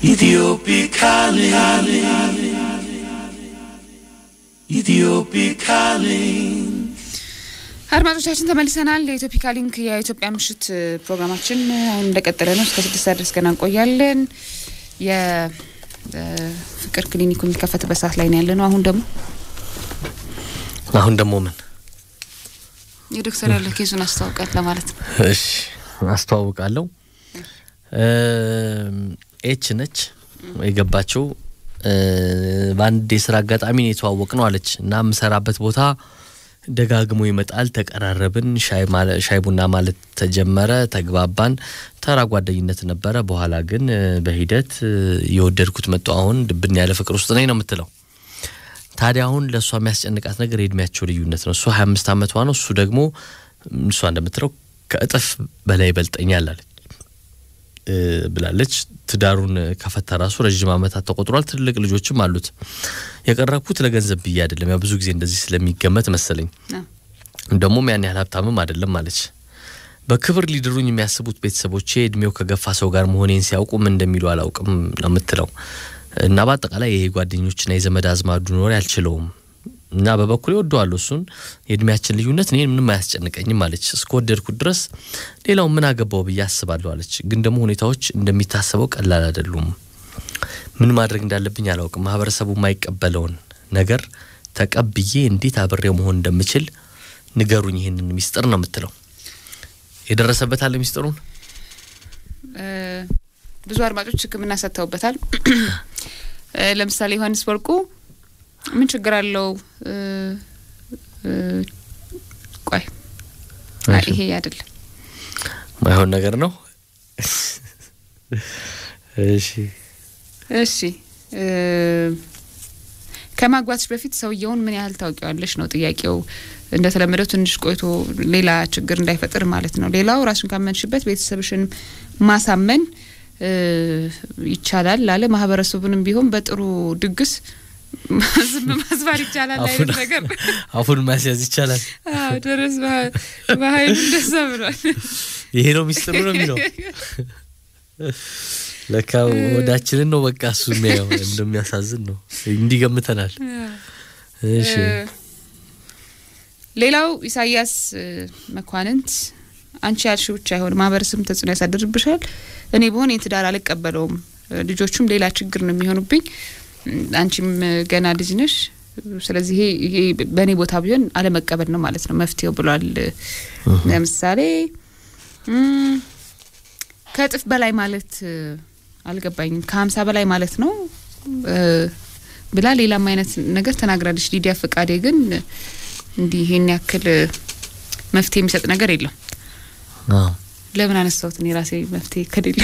Ethiopic calling. Ethiopic calling. አድማጮቻችን ተመልሰናል። የኢትዮፒካ ሊንክ የኢትዮጵያ ምሽት ፕሮግራማችን አሁን እንደቀጠለ ነው። እስከ ስድስት ሰዓት ድረስ ገና እንቆያለን። የፍቅር ክሊኒኩ የሚከፈትበት ሰዓት ላይ ነው ያለ ነው። አሁን ደግሞ አሁን ደግሞ ምን የዶክተር ያለ ኬዙን አስታውቃል ለማለት ነው። እሺ አስተዋውቃለሁ። ኤች ነች የገባችው በአንድ የስራ አጋጣሚ ነው የተዋወቅ ነው አለች እና የምሰራበት ቦታ ደጋግሞ ይመጣል። ተቀራረብን፣ ሻይ ቡና ማለት ተጀመረ፣ ተግባባን። ተራ ጓደኝነት ነበረ። በኋላ ግን በሂደት የወደድኩት መጡ። አሁን ድብን ያለ ፍቅር ውስጥ ነኝ ነው የምትለው። ታዲያ አሁን ለእሷ የሚያስጨንቃት ነገር የእድሜያቸው ልዩነት ነው። እሷ ሀያ አምስት ዓመቷ ነው፣ እሱ ደግሞ እሷ እንደምትለው ከእጥፍ በላይ ይበልጠኛል አለች ብላለች። ትዳሩን ከፈታ ራሱ ረዥም ዓመታት ተቆጥሯል። ትልቅ ልጆችም አሉት። የቀረብኩት ለገንዘብ ብዬ አይደለም፣ ያው ብዙ ጊዜ እንደዚህ ስለሚገመት መሰለኝ። ደግሞም ያን ያህል ሀብታምም አይደለም አለች። በክብር ሊድሩኝ የሚያስቡት ቤተሰቦቼ እድሜው ከገፋ ሰው ጋር መሆኔን ሲያውቁ ምን እንደሚሉ አላውቅም ነው የምትለው። እና በአጠቃላይ ይሄ ጓደኞችና የዘመድ አዝማዱ ኖሬ አልችለውም እና በበኩሌ ወደዋለሁ እሱን። የእድሜያችን ልዩነት እኔን ምንም አያስጨንቀኝም አለች። እስከወደድኩት ድረስ ሌላው ምን አገባው ብዬ አስባለሁ አለች። ግን ደግሞ ሁኔታዎች እንደሚታሰበው ቀላል አይደሉም። ምን ማድረግ እንዳለብኝ አላውቅም። ማህበረሰቡ የማይቀበለውን ነገር ተቀብዬ እንዴት አብሬው መሆን እንደምችል ንገሩኝ፣ ይህንን ሚስጥር ነው የምትለው። የደረሰበት አለ ሚስጥሩን ብዙ አድማጮች ሕክምና ሰጥተውበታል። ለምሳሌ ዮሐንስ ወርቁ ምን ችግር አለው? ቆይ ይሄ አይደለም ማይሆን ነገር ነው። እሺ እሺ ከማግባትሽ በፊት ሰውየውን ምን ያህል ታውቂዋለሽ ነው ጥያቄው። እንደተለመደው ትንሽ ቆይቶ ሌላ ችግር እንዳይፈጥር ማለት ነው። ሌላው ራሱን ካመንሽበት ቤተሰብሽን ማሳመን ይቻላል ላለ ማህበረሰቡንም ቢሆን በጥሩ ድግስ ዝም ማስባር ይቻላል አይነት ነገር አፉን ማስያዝ ይቻላል። አዎ ደረስ በሀይሉ እንደዛ ብሏል። ይሄ ነው ሚስጥሩ ነው የሚለው ለካ ወዳችንን ነው በቃ እሱ የሚያየው እንደሚያሳዝን ነው እንዲገምተናል። እሺ ሌላው ኢሳያስ መኳንንት አንቺ ያልሽው ብቻ አይሆን ማህበረሰብም ተጽዕኖ ያሳድርብሻል። እኔ በሆን የትዳር አልቀበለውም፣ ልጆቹም ሌላ ችግር ነው የሚሆኑብኝ። አንቺም ገና ልጅ ነሽ። ስለዚህ ይሄ በእኔ ቦታ ቢሆን አለመቀበል ነው ማለት ነው መፍትሄው ብሏል። ለምሳሌ ከእጥፍ በላይ ማለት አልገባኝም። ከሀምሳ በላይ ማለት ነው ብላ ሌላም አይነት ነገር ተናግራለች። ሊዲያ ፈቃዴ ግን እንዲህ ይሄን ያክል መፍትሄ የሚሰጥ ነገር የለም። ለምን አነሳሁት እኔ ራሴ መፍትሄ ከሌለ።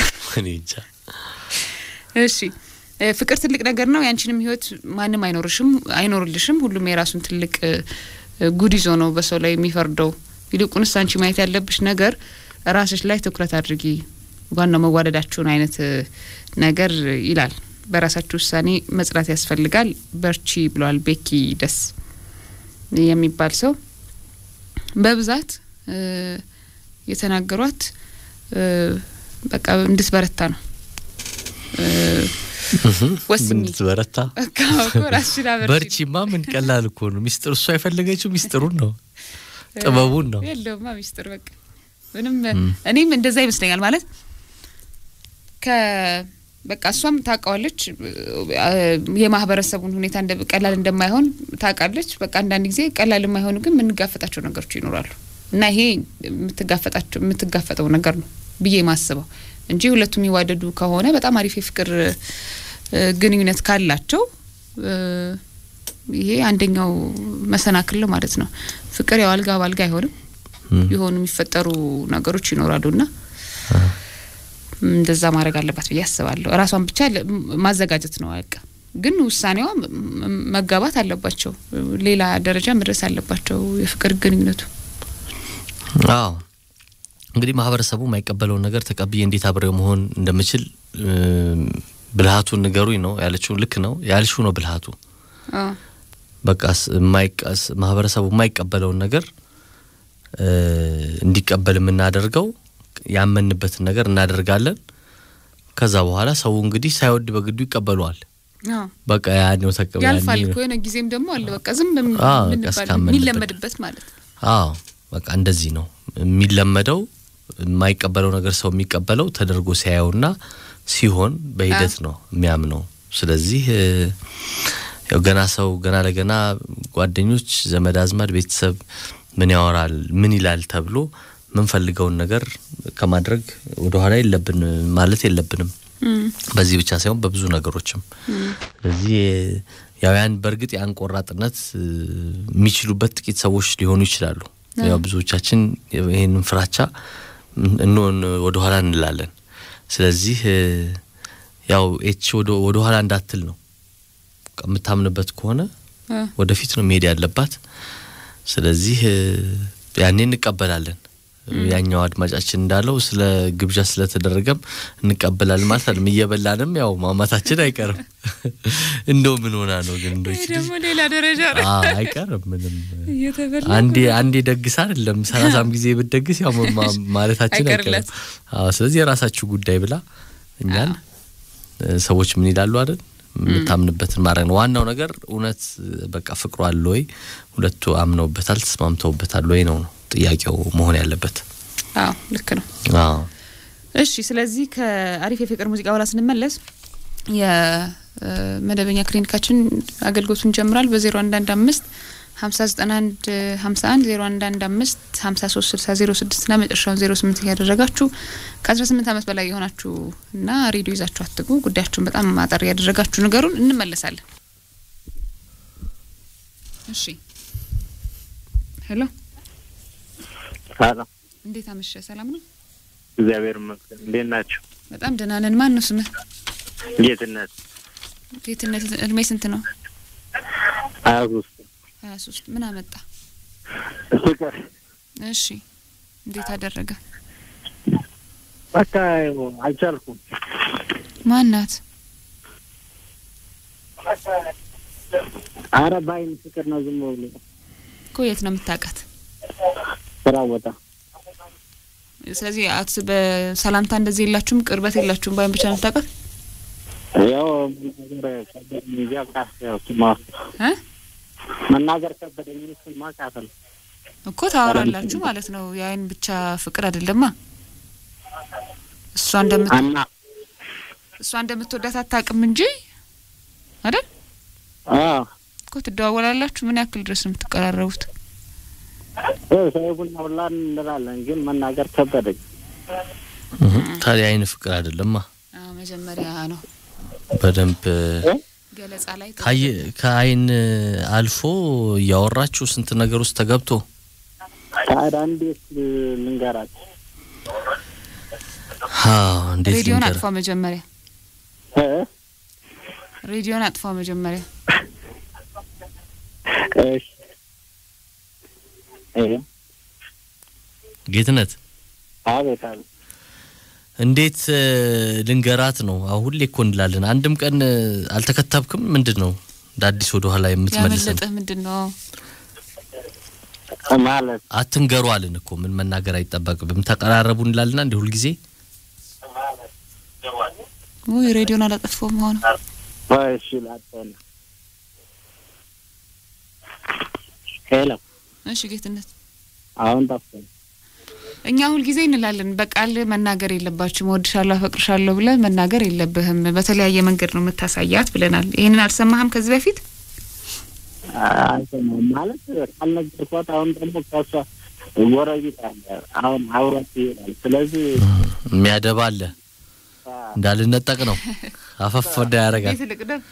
እሺ ፍቅር ትልቅ ነገር ነው። ያንቺንም ህይወት ማንም አይኖርሽም አይኖርልሽም። ሁሉም የራሱን ትልቅ ጉድ ይዞ ነው በሰው ላይ የሚፈርደው። ይልቁንስ አንቺ ማየት ያለብሽ ነገር ራስሽ ላይ ትኩረት አድርጊ፣ ዋናው መዋደዳችሁን አይነት ነገር ይላል። በራሳችሁ ውሳኔ መጽናት ያስፈልጋል። በርቺ ብለዋል ቤኪ ደስ የሚባል ሰው በብዛት የተናገሯት በቃ እንድትበረታ ነው። ወስኝ እንድትበረታ ራስሽን አበርቺ። በርቺማ ምን ቀላል እኮ ነው። ሚስጥር እሷ የፈለገችው ሚስጥሩን ነው ጥበቡን ነው። የለውማ ሚስጥር በቃ ምንም እኔም እንደዛ ይመስለኛል ማለት ከ በቃ እሷም ታውቃዋለች የማህበረሰቡን ሁኔታ ቀላል እንደማይሆን ታውቃለች። በቃ አንዳንድ ጊዜ ቀላል የማይሆኑ ግን የምንጋፈጣቸው ነገሮች ይኖራሉ እና ይሄ የምትጋፈጣቸው የምትጋፈጠው ነገር ነው ብዬ ማስበው እንጂ ሁለቱም የሚዋደዱ ከሆነ በጣም አሪፍ የፍቅር ግንኙነት ካላቸው ይሄ አንደኛው መሰናክል ነው ማለት ነው። ፍቅር ያው አልጋ ባልጋ አይሆንም። የሆኑ የሚፈጠሩ ነገሮች ይኖራሉና እንደዛ ማድረግ አለባት ብዬ አስባለሁ። እራሷን ብቻ ማዘጋጀት ነው በቃ። ግን ውሳኔዋ መጋባት አለባቸው፣ ሌላ ደረጃ መድረስ አለባቸው የፍቅር ግንኙነቱ። አዎ እንግዲህ ማህበረሰቡ የማይቀበለውን ነገር ተቀብዬ እንዴት አብሬው መሆን እንደምችል ብልሃቱን ንገሩኝ ነው ያለችው። ልክ ነው ያልሽው ነው ብልሃቱ። በቃ ማህበረሰቡ የማይቀበለውን ነገር እንዲቀበል የምናደርገው ያመንበትን ነገር እናደርጋለን። ከዛ በኋላ ሰው እንግዲህ ሳይወድ በግዱ ይቀበለዋል። በቃ ያኔው ተቀበል ያልፋል እኮ የሆነ ጊዜም ደግሞ አለ በቃ ዝም በሚ- አዎ፣ በቃ ምንባል እስካመንበት የሚለመድበት ማለት ነው። አዎ በቃ እንደዚህ ነው የሚለመደው። የማይቀበለው ነገር ሰው የሚቀበለው ተደርጎ ሲያየውና ሲሆን በሂደት ነው የሚያምነው። ስለዚህ እ፣ ያው ገና ሰው ገና ለገና ጓደኞች፣ ዘመድ አዝማድ፣ ቤተሰብ ምን ያወራል ምን ይላል ተብሎ ምንፈልገውን ነገር ከማድረግ ወደኋላ የለብን ማለት የለብንም። እም፣ በዚህ ብቻ ሳይሆን በብዙ ነገሮችም። ስለዚህ ያው ያን በእርግጥ ያን ቆራጥነት እ፣ የሚችሉበት ጥቂት ሰዎች ሊሆኑ ይችላሉ። ያው ብዙዎቻችን ይህንን ፍራቻ እንሆን ወደ ኋላ እንላለን። ስለዚህ እ፣ ያው ኤች ወደ ወደ ኋላ እንዳትል ነው በቃ የምታምንበት ከሆነ እ፣ ወደፊት ነው መሄድ ያለባት። ስለዚህ እ፣ ያኔ እንቀበላለን። ያኛው አድማጫችን እንዳለው ስለ ግብዣ ስለተደረገም እንቀበላለን ማለት አይደለም። እየበላንም ያው ማማታችን አይቀርም። እንደው ምን ሆና ነው ግን እንደው ይሄ ይቺ ልጅ ደግሞ ሌላ ደረጃ ነው። አ አይቀርም ምንም እየተበላ አንዴ አንዴ ደግስ አይደለም ሰላሳም ጊዜ ብትደግስ ያው ማ- ማለታችን አይቀርም። አይቀርለት። አዎ ስለዚህ የራሳችሁ ጉዳይ ብላ እኛን እ፣ ሰዎች ምን ይላሉ አይደል የምታምንበትን ማድረግ ነው ዋናው ነገር። እውነት በቃ ፍቅሩ አለ ወይ ሁለቱ አምነውበታል ተስማምተውበታል ወይ ነው ነው ጥያቄው መሆን ያለበት። አዎ ልክ ነው። አዎ እሺ ስለዚህ ከአሪፍ የፍቅር ሙዚቃ በኋላ ስንመለስ የመደበኛ ክሊኒካችን አገልግሎቱን ጀምራል በዜሮ አንድ አንድ አምስት ሀምሳ ዘጠና አንድ ሀምሳ አንድ ዜሮ አንድ አንድ አምስት ሀምሳ ሶስት ስልሳ ዜሮ ስድስት ና መጨረሻውን ዜሮ ስምንት እያደረጋችሁ ከአስራ ስምንት ዓመት በላይ የሆናችሁ እና ሬዲዮ ይዛችሁ አትጉ ጉዳያችሁን በጣም ማጠር እያደረጋችሁ ነገሩን እንመለሳለን። እሺ ሄሎ ሰላም እንዴት አመሸ? ሰላም ነው? እግዚአብሔር ይመስገን። እንዴት ናቸው? በጣም ደህና ነን። ማን ነው ስምህ? ጌትነት ጌትነት እድሜ ስንት ነው? ሀያ ሶስት ሀያ ሶስት ምን አመጣ? ፍቅር እሺ እንዴት አደረገ? በቃ አልቻልኩም። ማናት? አረ በአይን ፍቅር ነው ዝም ብሎ እኮ የት ነው የምታውቃት? ስራ ቦታ ስለዚህ አት በሰላምታ እንደዚህ የላችሁም፣ ቅርበት የላችሁም። ባይን ብቻ ነው የምታውቃት ያው መናገር ከበደኝ እንጂ በቃ ያው ስማ እ መናገር ከበደኝ እሱን ማቃተል እኮ ታወራላችሁ ማለት ነው። የአይን ብቻ ፍቅር አይደለማ። እሷ እንደምት አና እሷ እንደምትወዳት አታውቅም እንጂ አይደል አዎ እኮ ትደዋወላላችሁ። ምን ያክል ድረስ ነው የምትቀራረቡት? ያው ሻይ ቡና ሁላ እንላለን፣ ግን መናገር ከበደኝ። እህ፣ ታዲያ አይን ፍቅር አይደለማ። አዎ መጀመሪያ ነው በደንብ እ? ገለጻ ላይ ካየ- ከአይን አልፎ እያወራችሁ ስንት ነገር ውስጥ ተገብቶ ታዲያ እንዴት ልንገራት? አዎ፣ እንዴት ሬዲዮን ልንገር አጥፋ መጀመሪያ እ? ሬዲዮን አጥፋ መጀመሪያ እሺ እ? ጌትነት አቤት አቤት እንዴት እ፣ ልንገራት ነው? አሁን ሁሌ እኮ እንላለን። አንድም ቀን እ፣ አልተከተብክም? ምንድን ነው እንደ አዲስ ወደ ኋላ የምትመልሰን? ያመለጠህ ምንድን ነው? ማለት አትንገሩ አልን እኮ ምን መናገር አይጠበቅብም። ተቀራረቡ እንላልና እንደ ሁልጊዜ ውይ ሬዲዮን አላጠፋውም ሆነ እሺ ላጠና ሄሎ እሺ ጌትነት አሁን ጠፋኝ። እኛ ሁልጊዜ እንላለን በቃል መናገር የለባችሁም እወድሻለሁ አፈቅርሻለሁ ብለህ መናገር የለብህም በተለያየ መንገድ ነው የምታሳያት ብለናል ይህንን አልሰማህም ከዚህ በፊት አይሰማም ማለት ካልነገርኳት አሁን ደግሞ ከሷ ጎረቤት አለ አሁን አውራት ይሄዳል። ስለዚህ የሚያደባ አለ እንዳልነጠቅ ነው አፈፍ ወዳ ያደርጋል። ቤት ልቅደም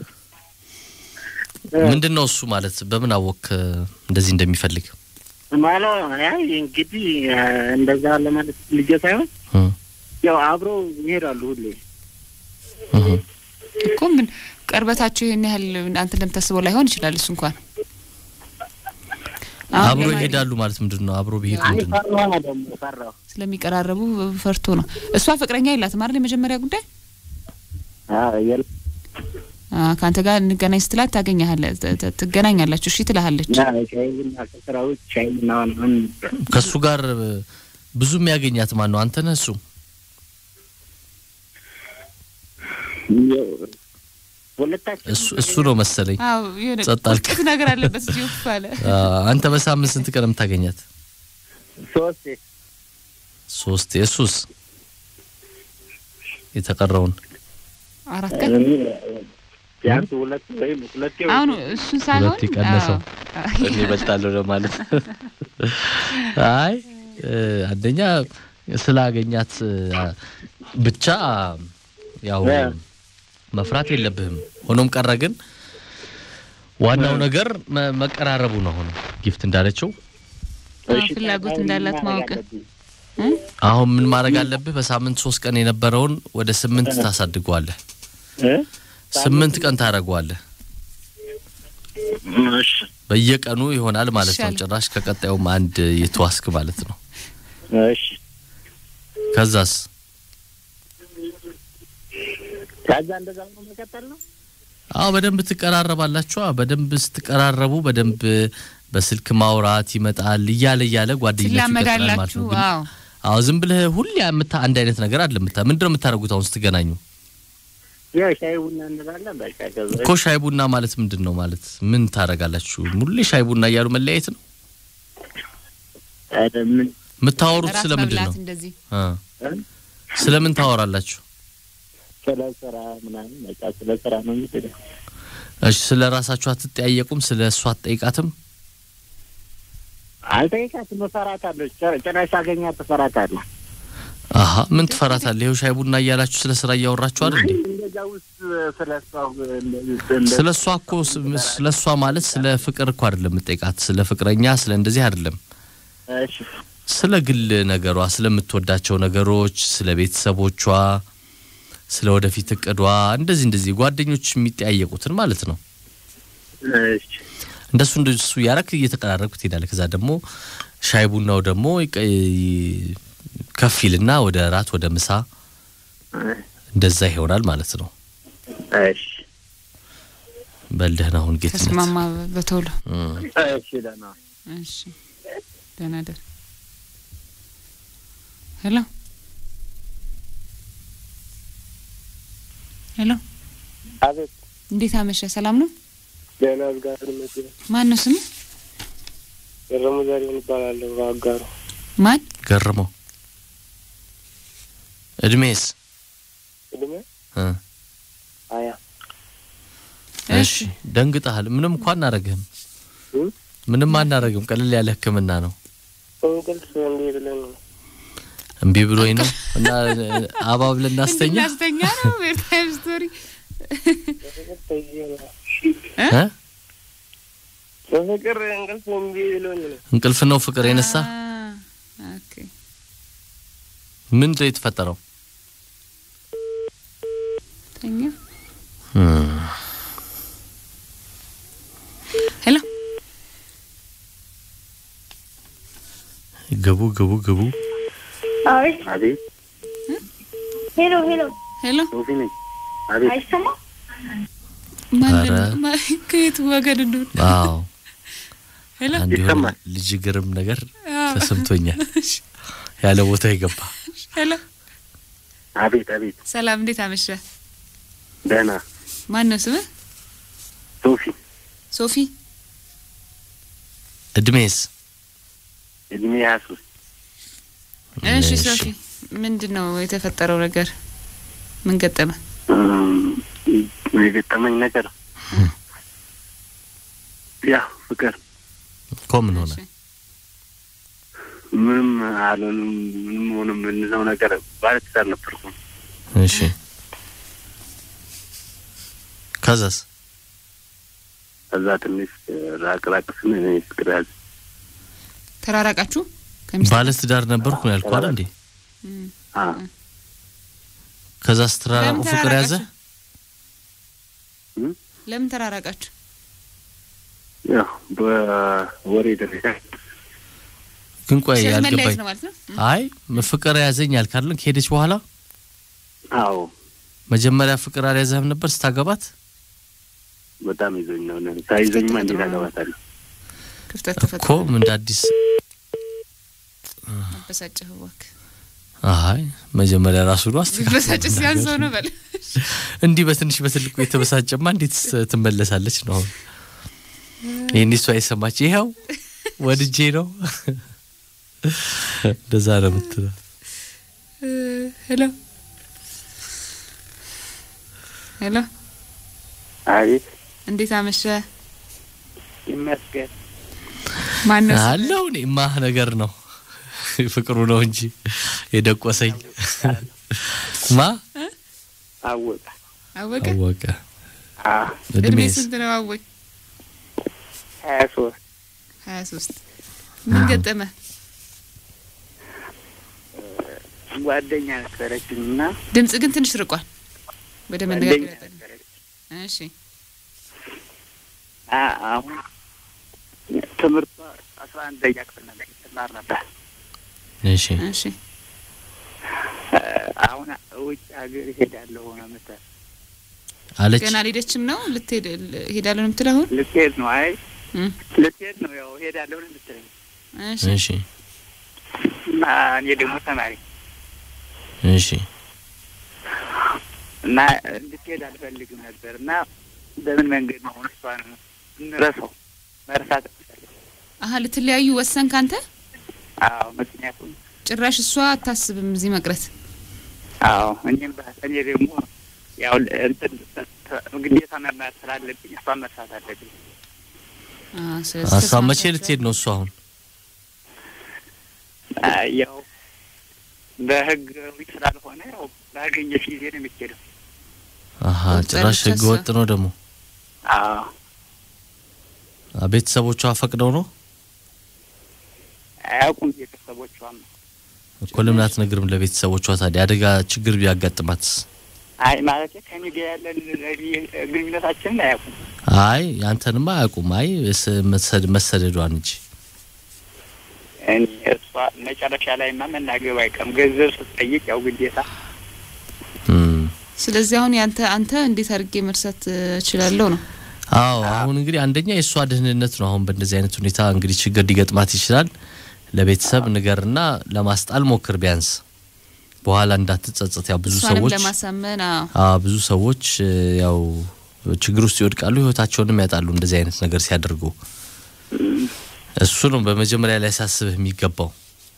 ምንድን ነው እሱ ማለት በምን አወክ እንደዚህ እንደሚፈልግ? ማለት አይ እንግዲህ እንደዛ ለማለት ልጄ ሳይሆን እ፣ ያው አብረው ይሄዳሉ ሁሌ እህ። እኮ ምን ቅርበታቸው ይህን ያህል አንተ እንደምታስበው ላይሆን ይችላል እሱ እንኳን አሁን አብሮ ለማንኛውም ይሄዳሉ ማለት ምንድን ነው? አብሮ ቢሄድ አይ ምንድን ነው? ፈራሁ ደግሞ ፈራሁ። ስለሚቀራረቡ ፈርቶ ነው እሷ ፍቅረኛ የላትም አይደል የመጀመሪያ ጉዳይ አዎ የለ አ፣ ከአንተ ጋር እንገናኝ ስትላት ታገኛለህ ትገናኛላችሁ እሺ ትልሃለች ያ ሻይ ቡና ከስራ ውጭ ሻይ ቡና ምናምን ከእሱ ጋር ብዙ የሚያገኛት ማን ነው? አንተ ነህ እሱ? ሁለታችን እሱ እሱ ነው መሰለኝ። አዎ የሆነ ጸጥ አልክ። ቁጭት ነገር አለበት እዚህ ውፍ አለ። አ፣ አንተ በሳምንት ስንት ቀን የምታገኛት? ሶስት ሶስት። የሱስ የተቀረውን አራት ቀን ቢያንስ ሁለት ወይም ሁለቴ ወይ አሁን እሱን ሳይሆን ሁለት የቀነሰው አዎ። እኔ እበልጣለሁ ለማለት አይ እ፣ አንደኛ ስላገኛት አ፣ ብቻ ያው እ። መፍራት የለብህም። ሆኖም ቀረ ግን ዋናው ነገር መ- መቀራረቡ ነው። አሁን ጊፍት እንዳለችው አዎ፣ እሺ፣ ፍላጎት ታዲያ እንዳላት ምን ማወቅ ማድረግ አለብኝ? አሁን ምን ማድረግ አለብህ? በሳምንት ሶስት ቀን የነበረውን ወደ ስምንት ታሳድገዋለህ። እ? ስምንት ቀን ታደርገዋለህ። እሺ በየቀኑ ይሆናል ማለት ነው። ይሻላል። ጭራሽ ከቀጣዩም አንድ የተዋስክ ማለት ነው። እሺ ከዛስ ከዛ እንደዛ ነው መቀጠል ነው። አዎ በደንብ ትቀራረባላችሁ። በደንብ ስትቀራረቡ በደንብ በስልክ ማውራት ይመጣል እያለ እያለ ጓደኝነቱ ይቀጥላል ማለት ትላመዳላችሁ። ነው። ግን አዎ አዎ ዝም ብለህ ሁሌ የምታ አንድ አይነት ነገር አለ ምታ ምንድን ነው የምታደርጉት አሁን ስትገናኙ? ያው ሻይ ቡና እንላለን። በቃ ከዛ እኮ ሻይ ቡና ማለት ምንድን ነው ማለት ምን ታደርጋላችሁ? ሁሌ ሻይ ቡና እያሉ መለያየት ነው ኧረ ምን የምታወሩት? እራት ስለምንድን ነው መብላት እንደዚህ አ እ? ስለምን ታወራላችሁ? ስለ ስራ ምናምን በቃ ስለ ስራ ነው የሚሄደው። እሺ ስለ ራሳችሁ አትጠያየቁም? ስለ እሷ አትጠይቃትም? አልጠይቃትም፣ እፈራታለሁ። ጭ- ጭራሽ አገኛት እፈራታለሁ። አሀ ምን ትፈራታለህ? ይኸው ሻይ ቡና እያላችሁ ስለ ስራ እያወራችሁ አይደል እንዴ? እንደዛ ውስጥ ስለ እሷ እንደዚህ እንደ- ስለ እሷ እኮ ስለ እሷ ማለት ስለ ፍቅር እኮ አይደለም የምጠይቃት፣ ስለ ፍቅረኛ ስለ እንደዚህ አይደለም። እሺ ስለ ግል ነገሯ፣ ስለምትወዳቸው ነገሮች፣ ስለ ቤተሰቦቿ፣ ስለ ወደፊት እቅዷ እንደዚህ እንደዚህ ጓደኞች የሚጠያየቁትን ማለት ነው። እሺ እንደሱ እንደሱ ያረክ እየተቀራረብክ ትሄዳለህ። ከዛ ደግሞ ሻይ ቡናው ደግሞ ይቀ- ይ- ከፍ ይልና ወደ ራት ወደ ምሳ እንደዛ ይሆናል ማለት ነው። እሺ በልደህና አሁን ጌትነት ተስማማ በቶሎ እም። እሺ ደህና እሺ ደህና ደር ሄሎ ሄሎ አቤት እንዴት አመሸ ሰላም ነው ደህና አጋር መስሎኝ ማን ነው ስሙ ገረሙ ዛሬውን ይባላለሁ አጋሩ ማን ገርመው እድሜስ እድሜ እ ሀያ እሺ ደንግጠሃል። ምንም እንኳን አናረግህም፣ እ? ምንም አናረግም። ቀለል ያለ ሕክምና ነው። እንቅልፍ እንዴ ብለን ነው እምቢ ብሎኝ ነው እና አባብ ልናስተኛ እንድናስተኛ ነው ኤርታይም ስቶሪ በፍቅር ተይዤ ነው እ? በፍቅር እንቅልፍ እምቢ ብሎኝ ነው እንቅልፍ ነው ፍቅር የነሳ አ፣ ኦኬ ምንድን ነው የተፈጠረው? ተኛ ሄሎ ግቡ ግቡ ግቡ። አቤት አቤት ሄሎ ሄሎ ሄሎ ሶፊ ነኝ አቤት አይሰማ ማን ኧረ። ማ- ከየት ወገን እንደሆነ አዎ ሄሎ አንድ የሆነ ይሰማል። ልጅ ግርም ነገር አዎ። ተሰምቶኛል። ያለ ቦታ የገባ ሄሎ አቤት አቤት ሰላም እንዴት አመሸ ደህና ማን ነው ስምህ ሶፊ ሶፊ እድሜስ? እድሜ ሀያ ሶስት እሺ እሺ። ሶፊ ምንድን ነው የተፈጠረው ነገር ምን ገጠመ የገጠመኝ ነገር ያው ፍቅር እኮ ምን ሆነ? እሺ። ምንም አልሆንም ምንም ሆነ የምንለው ነገር ባለትዳር ነበርኩም እሺ ከዛስ? ከዛ ትንሽ ራቅ ራቅ ስን እኔ ፍቅር ያዘ ተራራቃችሁ ከሚስት ባለ ትዳር ነበርኩ ነው ያልኩህ አይደል እንዴ? እም። አ ከዛ ስትራራቁ ለምን ፍቅር ያዘ? ተራራቃችሁ? ለምን ተራራቃችሁ ያው በወሬ ደረጃ ግን ቆይ ስለዚህ መለያየት ያልገባኝ ነው ማለት ነው አይ ፍቅር ያዘኝ ያልክ አይደል? ከሄደች በኋላ አዎ መጀመሪያ ፍቅር አልያዘህም ነበር ስታገባት? በጣም ይዞኝ ነው ነ ሳይዘኝማ እንዴት አገባታለሁ ክፍተት እኮ ተፈጥሮ ምን እንደ አዲስ አበሳጨህ እባክህ አይ መጀመሪያ ራሱ ነው ቢበሳጭ ሲያንሰው ነው በል እንዲህ በትንሽ በትልቁ የተበሳጨማ እንዴት ስ- ትመለሳለች ነው አሁን ይህን እሷ የሰማች ይኸው ወድጄ ነው እንደዛ ነው የምትለው ሄሎ ሄሎ አቤት እንዴት አመሸ ይመስገን። ማነው ስምህ? አለው እኔማ ነገር ነው ፍቅሩ ነው እንጂ የደቆሰኝ ማ አወቀ አወቀ አወቀ አ እድሜ እድሜስ ስንት ነው አወቅ ሀያ ሶስት ሀያ ሶስት ምን ገጠመ ጓደኛ ነበረችኝ እና ድምጽ ግን ትንሽ ርቋል ወደ ጓደኛ መነጋገር ያጠ- ነበረች እሺ አ አሁን ትምህርቷ አስራ አንደኛ ክፍል ነበር ትማር ነበር። እሺ እሺ አ አሁን ውጭ ሀገር እሄዳለሁ ነው የምትል አለች ገና አልሄደችም ነው ልትሄድ ል- ሄዳለሁ ነው የምትለው አሁን ልትሄድ ነው። አይ እም፣ ልትሄድ ነው ያው እሄዳለሁ ነው የምትለኝ እሺ እሺ እና እኔ ደግሞ ተማሪ እሺ እና እንድትሄድ አልፈልግም ነበር እና በምን መንገድ ነው አሁን እሷን እንረሳው መርሳት እፈልጋለሁ። አሀ ልትለያዩ ወሰንክ አንተ አዎ ምክንያቱም ጭራሽ እሷ አታስብም እዚህ መቅረት አዎ እኔም በ- እኔ ደግሞ ያው እንትን ግዴታ መማር ስላለብኝ እሷን መርሳት አለብኝ። አ፣ ስለዚህ ሀሳብ መቼ ተስማምታችኋል? ልትሄድ ነው እሱ አሁን አ፣ ያው በህጋዊ ስላልሆነ ያው ባገኘች ጊዜ ነው የሚኬደው። አሀ ወጣለች ጭራሽ ህገ እሷ። ወጥ ነው ደግሞ አዎ አ፣ ቤተሰቦቿ ፈቅደው ነው አያውቁም ቤተሰቦቿም። እኮ ለምን አትነግርም ለቤተሰቦቿ ታዲያ አደጋ ችግር ቢያጋጥማትስ አይ ማለት ከኔ ጋር ያለን ግንኙነታችንን አያውቁም። አይ አንተንማ አያውቁም አይ ስ- መሰድ- መሰደዷን እንጂ እኔ እሷ መጨረሻ ላይማ መናገብ አይቀርም። ገንዘብ ስትጠይቅ ያው ግዴታ እም። ስለዚህ አሁን ያንተ አንተ እንዴት አድርጌ መርሳት እ, እችላለሁ ነው አዎ አሁን እንግዲህ አንደኛ የእሷ ደህንነት ነው። አሁን በእንደዚህ አይነት ሁኔታ እንግዲህ ችግር ሊገጥማት ይችላል። ለቤተሰብ ንገርና ለማስጣል ሞክር ቢያንስ በኋላ እንዳትጸጸት። ያው ብዙ እሷንም ሰዎች ለማሳመን አዎ አዎ ብዙ ሰዎች እ, ያው ችግር ውስጥ ይወድቃሉ፣ ህይወታቸውንም ያጣሉ እንደዚህ አይነት ነገር ሲያደርጉ። እሱ ነው በመጀመሪያ ላይ ሲያስብህ የሚገባው።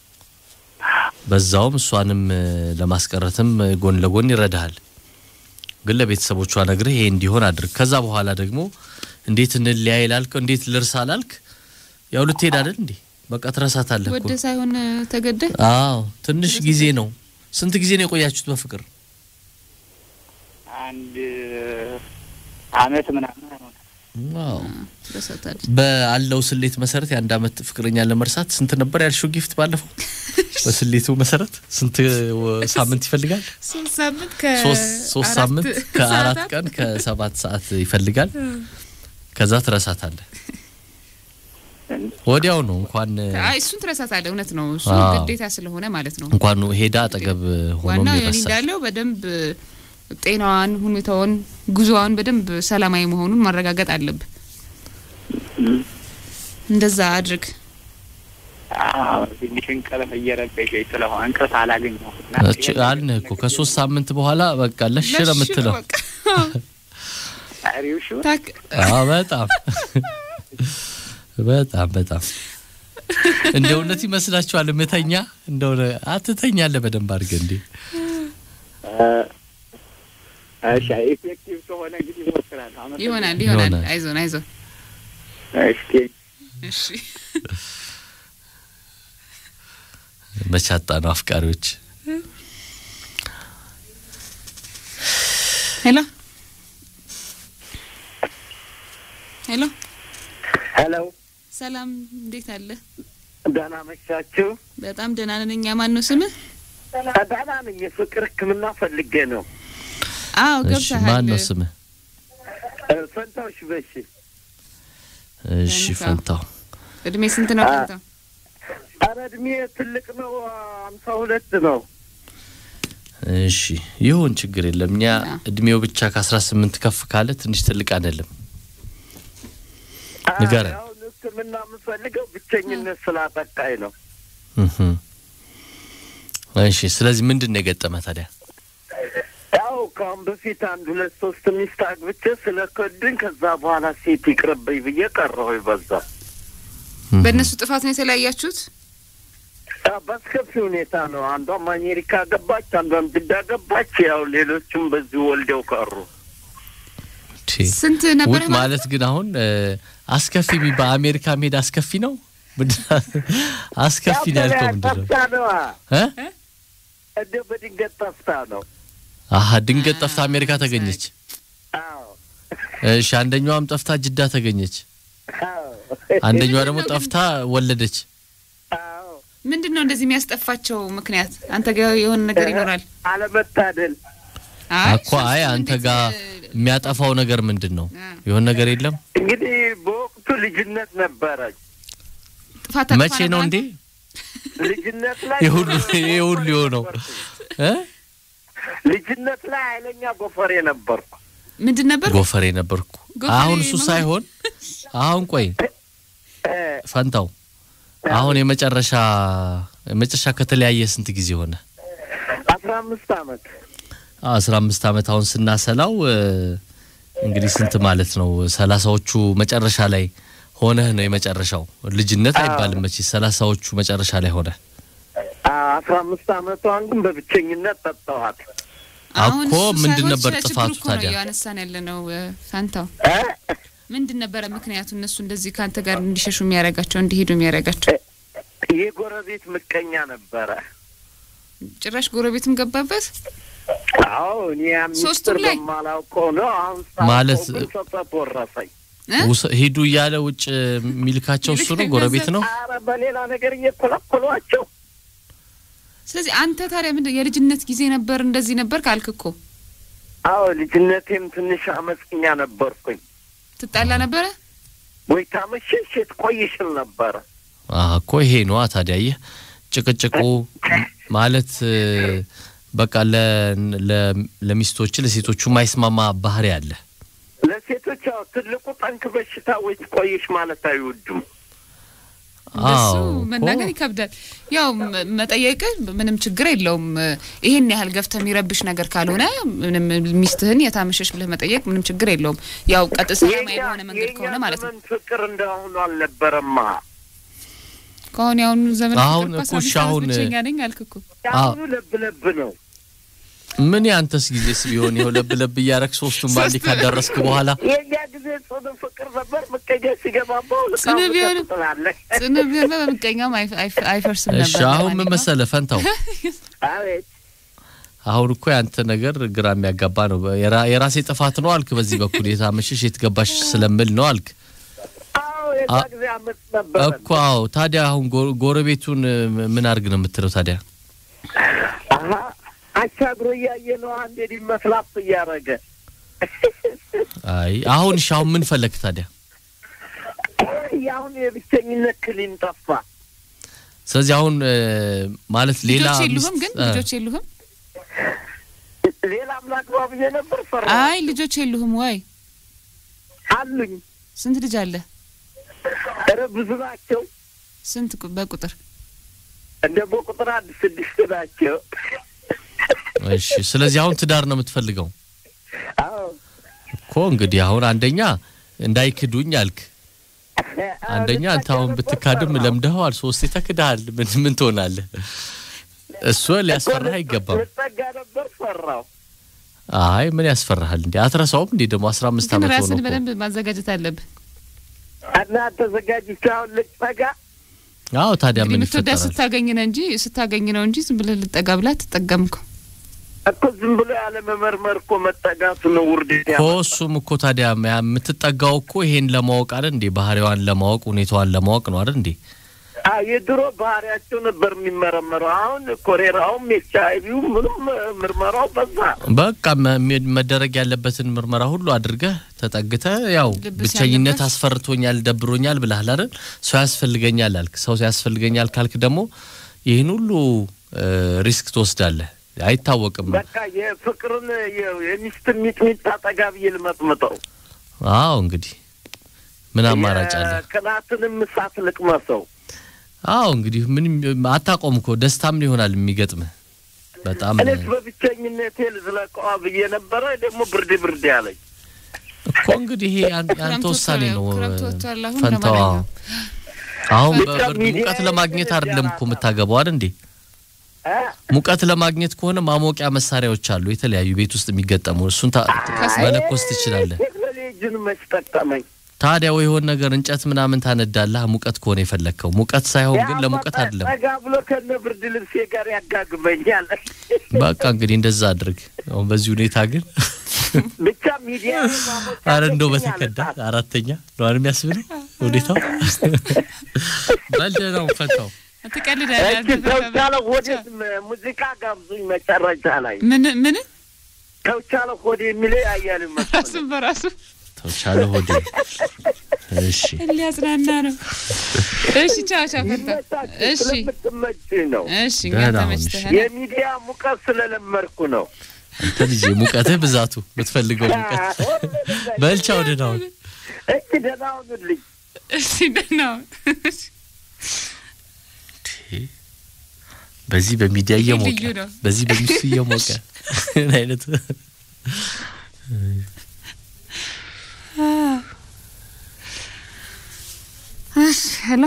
በዛውም እሷንም እ, ለማስቀረትም እ, ጎን ለጎን ይረዳሃል። ግን ለቤተሰቦቿ ነግረህ ይሄ እንዲሆን አድርግ። ከዛ በኋላ ደግሞ እንዴት እንለያይ ላልከው እንዴት ልርሳ ላልክ ያው ልትሄድ አይደል እንዴ? በቃ ትረሳታለህ እኮ። ወደ ሳይሆን እ, ተገደ አዎ ትንሽ ጊዜ ነው። ስንት ጊዜ ነው የቆያችሁት በፍቅር? አንድ አመት ምናምን ሆነ። ዋው ትረሳታለች በአለው ስሌት መሰረት የአንድ አመት ፍቅረኛ ለመርሳት ስንት ነበር ያልሽው ጊፍት ባለፈው? በስሌቱ መሰረት ስንት ወ- ሳምንት ይፈልጋል? ሶስት ሳምንት ሶስት ሶስት ሳምንት ከአራት ሰዓታት? ቀን ከሰባት ሰዓት ይፈልጋል። ከዛ ትረሳታለህ። ወዲያው ነው እንኳን አይ እሱን ትረሳታለህ እውነት ነው እሱ አዎ። ግዴታ ስለሆነ ማለት ነው እንኳን ሄዳ አጠገብ ሆኖም ዋናው የኔ ይረሳል። እንዳለው በደንብ ጤናዋን ሁኔታውን ጉዞዋን በደንብ ሰላማዊ መሆኑን ማረጋገጥ አለብህ እንደዛ አድርግ አዎ ትንሽ እንቅልፍ እየረበሸኝ ስለሆነ እንቅልፍ አላገኘሁም። እና እች አልንህ እኮ ከሶስት ሳምንት በኋላ በቃ ለሽ ነው የምትለው። በቃ። አሪው ሹ ታክ- አዎ በጣም በጣም በጣም እንደ እውነት ይመስላችኋል? ምተኛ እንደው አትተኛለህ በደንብ አድርገህ እንዴ? እሺ ኢፌክቲቭ ከሆነ እንግዲህ ይሞክራል። አመሰግናለሁ። ይሆናል ይሆናል ይሆናል። አይዞን አይዞን እሺ እሺ መቻጣ ነው አፍቃሪዎች። ሄሎ ሄሎ ሄሎ ሰላም እንዴት አለ ደህና መሻችሁ? በጣም ደህና ነን እኛ ማን ነው ስምህ ደህና ነኝ። የፍቅር ሕክምና ፈልጌ ነው። አዎ እሺ ገብተሃል ማን ነው ስምህ? እ፣ ፈንታዎች በሺ እሺ ፈንታው። ፈንታው። እድሜ ስንት ነው አ- ፈንታው ኧረ እድሜ ትልቅ ነው። አምሳ ሁለት ነው። እሺ ይሁን ችግር የለም። እኛ አ። እድሜው ብቻ ከአስራ ስምንት ከፍ ካለ ትንሽ ትልቅ አይደለም። ንገረን። አሁን ሕክምና የምፈልገው ብቸኝነት ስላጠቃኝ ነው። እህ እሺ ስለዚህ ምንድን ነው የገጠመ ታዲያ? ያው ከአሁን በፊት አንድ ሁለት ሶስት ሚስት አግብቼ ስለ ከድኝ ከዛ በኋላ ሴት ይቅርብኝ ብዬ ቀረሁ። በዛ በእነሱ ጥፋት ነው የተለያያችሁት? ያው በአስከፊ ሁኔታ ነው። አንዷም አሜሪካ ገባች፣ አንዷም ጅዳ ገባች። ያው ሌሎችም በዚሁ ወልደው ቀሩ። ቺ፣ ስንት ነበር ውድ ማለት ግን አሁን እ፣ አስከፊ የሚባል አሜሪካ መሄድ አስከፊ ነው? ምንድን አስከፊ ነው ያልከው ምንድን ነው? ጠፍታ ነዋ እ? እንደ በድንገት ጠፍታ ነው። አሀ ድንገት ጠፍታ አሜሪካ ተገኘች። አዎ እሺ አንደኛዋም ጠፍታ ጅዳ ተገኘች። አዎ አንደኛዋ ደግሞ ጠፍታ ወለደች። አዎ ምንድን ነው እንደዚህ የሚያስጠፋቸው ምክንያት? አንተ ጋር የሆነ ነገር ይኖራል። አለመታደል እኮ አይ አንተ ጋር የሚያጠፋው ነገር ምንድን ነው? አ። የሆነ ነገር የለም። እንግዲህ በወቅቱ ልጅነት ነበረች። ጥፋት መቼ ነው እንዴ ልጅነት ላይ ይህ ሁሉ ይህ ሁሉ የሆነው እ? ልጅነት ላይ ኃይለኛ ጎፈሬ ነበርኩ። ምንድን ነበር? ጎፈሬ ነበርኩ። ጎፈሬ አሁን እሱ መሆን- ሳይሆን አሁን ቆይ እ፣ ፈንታው አሁን የመጨረሻ የመጨረሻ ከተለያየ ስንት ጊዜ ሆነ? አስራ አምስት አመት አስራ አምስት አመት አሁን ስናሰላው እ፣ እንግዲህ ስንት ማለት ነው? ሰላሳዎቹ መጨረሻ ላይ ሆነህ ነው የመጨረሻው። ልጅነት አይባልም መቼ ሰላሳዎቹ መጨረሻ ላይ ሆነ አስራ አምስት አመቷን ግን በብቸኝነት ጠጣኋት። አሁን እኮ እሱ ምንድን ሳይሆን ነበር ስለ ችግሩ ጥፋቱ እኮ ነው ታዲያ? እያነሳን ያለ ነው እ፣ ፋንታው እ? ምንድን ነበረ ምክንያቱ? እነሱ እንደዚህ ከአንተ ጋር እንዲሸሹ የሚያደርጋቸው እንዲሄዱ የሚያደርጋቸው? የጎረቤት ምቀኛ ነበረ። ጭራሽ ጎረቤትም ገባበት። አዎ እኔ ያ ሶስቱም ሚስጥር ላይ? በማላውቀው ነው። አሁን ማለት- ሳውቀው ግን ሰጠት ወረሰኝ። እ? ውስ- ሂዱ እያለ ውጭ የሚልካቸው እሱ ነው፣ ጎረቤት ነው። አረ በሌላ ነገር እየኮለኮሏቸው ስለዚህ አንተ ታዲያ ምንድን የልጅነት ጊዜ ነበር እንደዚህ ነበር ካልክ እኮ አዎ ልጅነቴም ትንሽ አመፀኛ ነበርኩኝ። ትጣላ ነበረ። ወይ ታመሸሽ ትቆይሽል ነበረ። አዎ እኮ ይሄ ነዋ ታዲያ። ይህ ጭቅጭቁ ማለት እ፣ በቃ ለ- ለ- ለሚስቶች ለሴቶቹ ማይስማማ ባህሪ አለ። ለሴቶች ያው ትልቁ ጠንክ በሽታ ወይ ትቆይሽ ማለት አይወዱም። እንደሱ አዎ እኮ መናገር ይከብዳል። ያው መ- መጠየቅ ምንም ችግር የለውም። ይሄን ያህል ገፍተ የሚረብሽ ነገር ካልሆነ ምንም ሚስትህን የታመሸሽ ብለህ መጠየቅ ምንም ችግር የለውም። ያው ቀጥ ሰላማዊ የኛ- በሆነ መንገድ የኛ ከሆነ ማለት ነው። ዘመን ፍቅር እንደአሁኑ አልነበረማ። ከአሁን ያሁኑ ዘመን አሁን ፍቅር እኮ እኮ አስራ እሺ አምስት ዓመት አሁን ብቸኛ ነኝ አልክ እኮ። የአሁኑ ለብ ለብ ነው። ምን ያንተስ ጊዜስ ቢሆን ይኸው ለብ ለብ እያረግ ሶስቱን ባንዴ ካዳረስክ በኋላ የእኛ ጊዜ ጽኑ ፍቅር ነበር። ምቀኛ ሲገባባው ጽኑ ቢሆንም- ትላለህ። ጽኑ ቢሆን በምቀኛም አይፍ- አይፍ- አይፈርስም እሺ ነበር። አሁን ምን ለማንኛውም መሰለህ ፈንታው አቤት አሁን እኮ ያንተ ነገር ግራ የሚያጋባ ነው። የራ- የራሴ ጥፋት ነው አልክ። በዚህ በኩል የታመሸሽ የትገባሽ ስለምል ነው አልክ አዎ የዛ አ- ጊዜ አመት ነበረ። እኮ። አዎ ታዲያ አሁን ጎ- ጎረቤቱን እ፣ ምን አድርግ ነው የምትለው ታዲያ? አሀ አሻግሮ እያየ ነው አንዴ ሊመስላፍ እያደረገ አይ አሁን እሺ አሁን ምን ፈለግ ታዲያ? የአሁን የብቸኝነት ክሊን ጠፋ። ስለዚህ አሁን እ፣ ማለት ሌላ ልጆች የሉህም ሚስት- ግን እ፣ ልጆች የሉህም? ሌላ አምላክ ብዬ ነበር ፈራ አይ ልጆች የሉህም ወይ? አሉኝ። ስንት ልጅ አለ? ኧረ ብዙ ናቸው። ስንት ቁ- በቁጥር እንደ በቁጥር አንድ ስድስት ናቸው። እሺ ስለዚህ አሁን ትዳር ነው የምትፈልገው አዎ እኮ እንግዲህ አሁን አንደኛ እንዳይክዱኝ አልክ። አንደኛ አንተ አሁን ብትካድም ለምደኸዋል፣ ሶስቴ ተክደሃል። ምን ምን ትሆናለህ? እሱ ሊያስፈራህ አይገባም። ልጠጋ ነበር ፈራው። አይ ምን ያስፈራሃል እንዴ? አትረሳውም እንዴ ደግሞ አስራ አምስት ግን ዓመት ሆኖ ራስን እኮ። በደንብ ማዘጋጀት አለብህ። እና ተዘጋጅቼ አሁን ልጠጋ አዎ ታዲያ እንግዲህ ምን የምትወዳት ይፈጠራል? ስታገኝ ነው እንጂ ስታገኝ ነው እንጂ ዝም ብለህ ልጠጋ ብላ አትጠጋም እኮ። እኮ ዝም ብሎ ያለ መመርመር እኮ መጠጋቱ ነው ውርደት እኮ ያመጣው። እሱም እኮ ታዲያ ያ የምትጠጋው እኮ ይሄን ለማወቅ አይደል እንዴ? ባህሪዋን ለማወቅ ሁኔታዋን ለማወቅ ነው አይደል እንዴ? አዎ የድሮ ባህሪያቸው ነበር የሚመረመረው። አሁን ኮሌራውም ኤች አይ ቪው ምንም ምርመራው በዛ። በቃ መ- ሜ- መደረግ ያለበትን ምርመራ ሁሉ አድርገህ ተጠግተህ ያው ልብ ብቸኝነት ሲያለበት- አስፈርቶኛል፣ ደብሮኛል ብለሃል አይደል? ሰው ያስፈልገኛል አልክ። ሰው ያስፈልገኛል ካልክ ደግሞ ይህን ሁሉ እ፣ ሪስክ ትወስዳለህ። አይታወቅም። በቃ የፍቅርን የ- የሚስት ሚጥሚጣ ጠጋ ብዬ ልመጥምጠው። አዎ እንግዲህ ምን አማራጭ አለ? የቅናትንም እሳት ልቅመሰው። አዎ እንግዲህ ምንም አታቆም እኮ ደስታም ይሆናል የሚገጥምህ በጣም እኔስ በብቸኝነቴ ልዝለቀዋ ብዬ ነበረ። ደግሞ ብርድ ብርድ ያለኝ እኮ እንግዲህ ይሄ ያን- ያንተ ክረምት ውሳኔ ነው ወጥቷል፣ ክረምት ወጥቷል። አሁን ፈንታዋ ለማንኛውም አሁን ብቻ በብርድ ሚዲያ ሙቀት ለማግኘት አይደለም እኮ የምታገባው አይደል እንዴ እ? ሙቀት ለማግኘት ከሆነ ማሞቂያ መሳሪያዎች አሉ የተለያዩ ቤት ውስጥ የሚገጠሙ እሱን ታ- መለኮስ ትችላለህ ቴክኖሎጂን መች ጠቀመኝ። ታዲያ ወይ የሆነ ነገር እንጨት ምናምን ታነዳለህ ሙቀት ከሆነ የፈለግከው ሙቀት ሳይሆን ግን ለሙቀት አይደለም ጠጋ ብሎ ከነ ብርድ ልብሴ ጋር ያጋግመኛል። በቃ እንግዲህ እንደዛ አድርግ አሁን በዚህ ሁኔታ ግን ብቻ ሚዲያ ማሞቅ አረ እንደው ያለብኝ በተከዳ አለጣት። አራተኛ ነው አይደል የሚያስብለው ሁኔታው በልደ ነው ፈታው ትቀልዳለህ እቺ አንተ ተውቻለ በጣም። ሆዴ ሙዚቃ ጋብዙኝ መጨረሻ ላይ ምን ምን ተውቻለ ሆዴ የሚለው አያል መስሎኝ ራሱን በራሱ ተውቻለ ሆዴ እሺ ሊያጽናና ነው። እሺ ቻው ቻው ፈታ። ይመቻችሁ፣ እሺ ስለምትመች ነው። እሺ እኛ ደህና ሁን፣ ተመችተሃል። የሚዲያ ሙቀት ስለለመድኩ ነው። አንተ ልጅ ሙቀትህ ብዛቱ የምትፈልገው ሙቀት በልቻ ወደ ናሁን እቺ ደህና ሁኑልኝ። እሺ ደህና ሁን። በዚህ በሚዲያ ይሄ እየሞቀ ልዩ ነው። በዚህ በሚሱ እየሞቀ ምን አይነት እሺ ሄሎ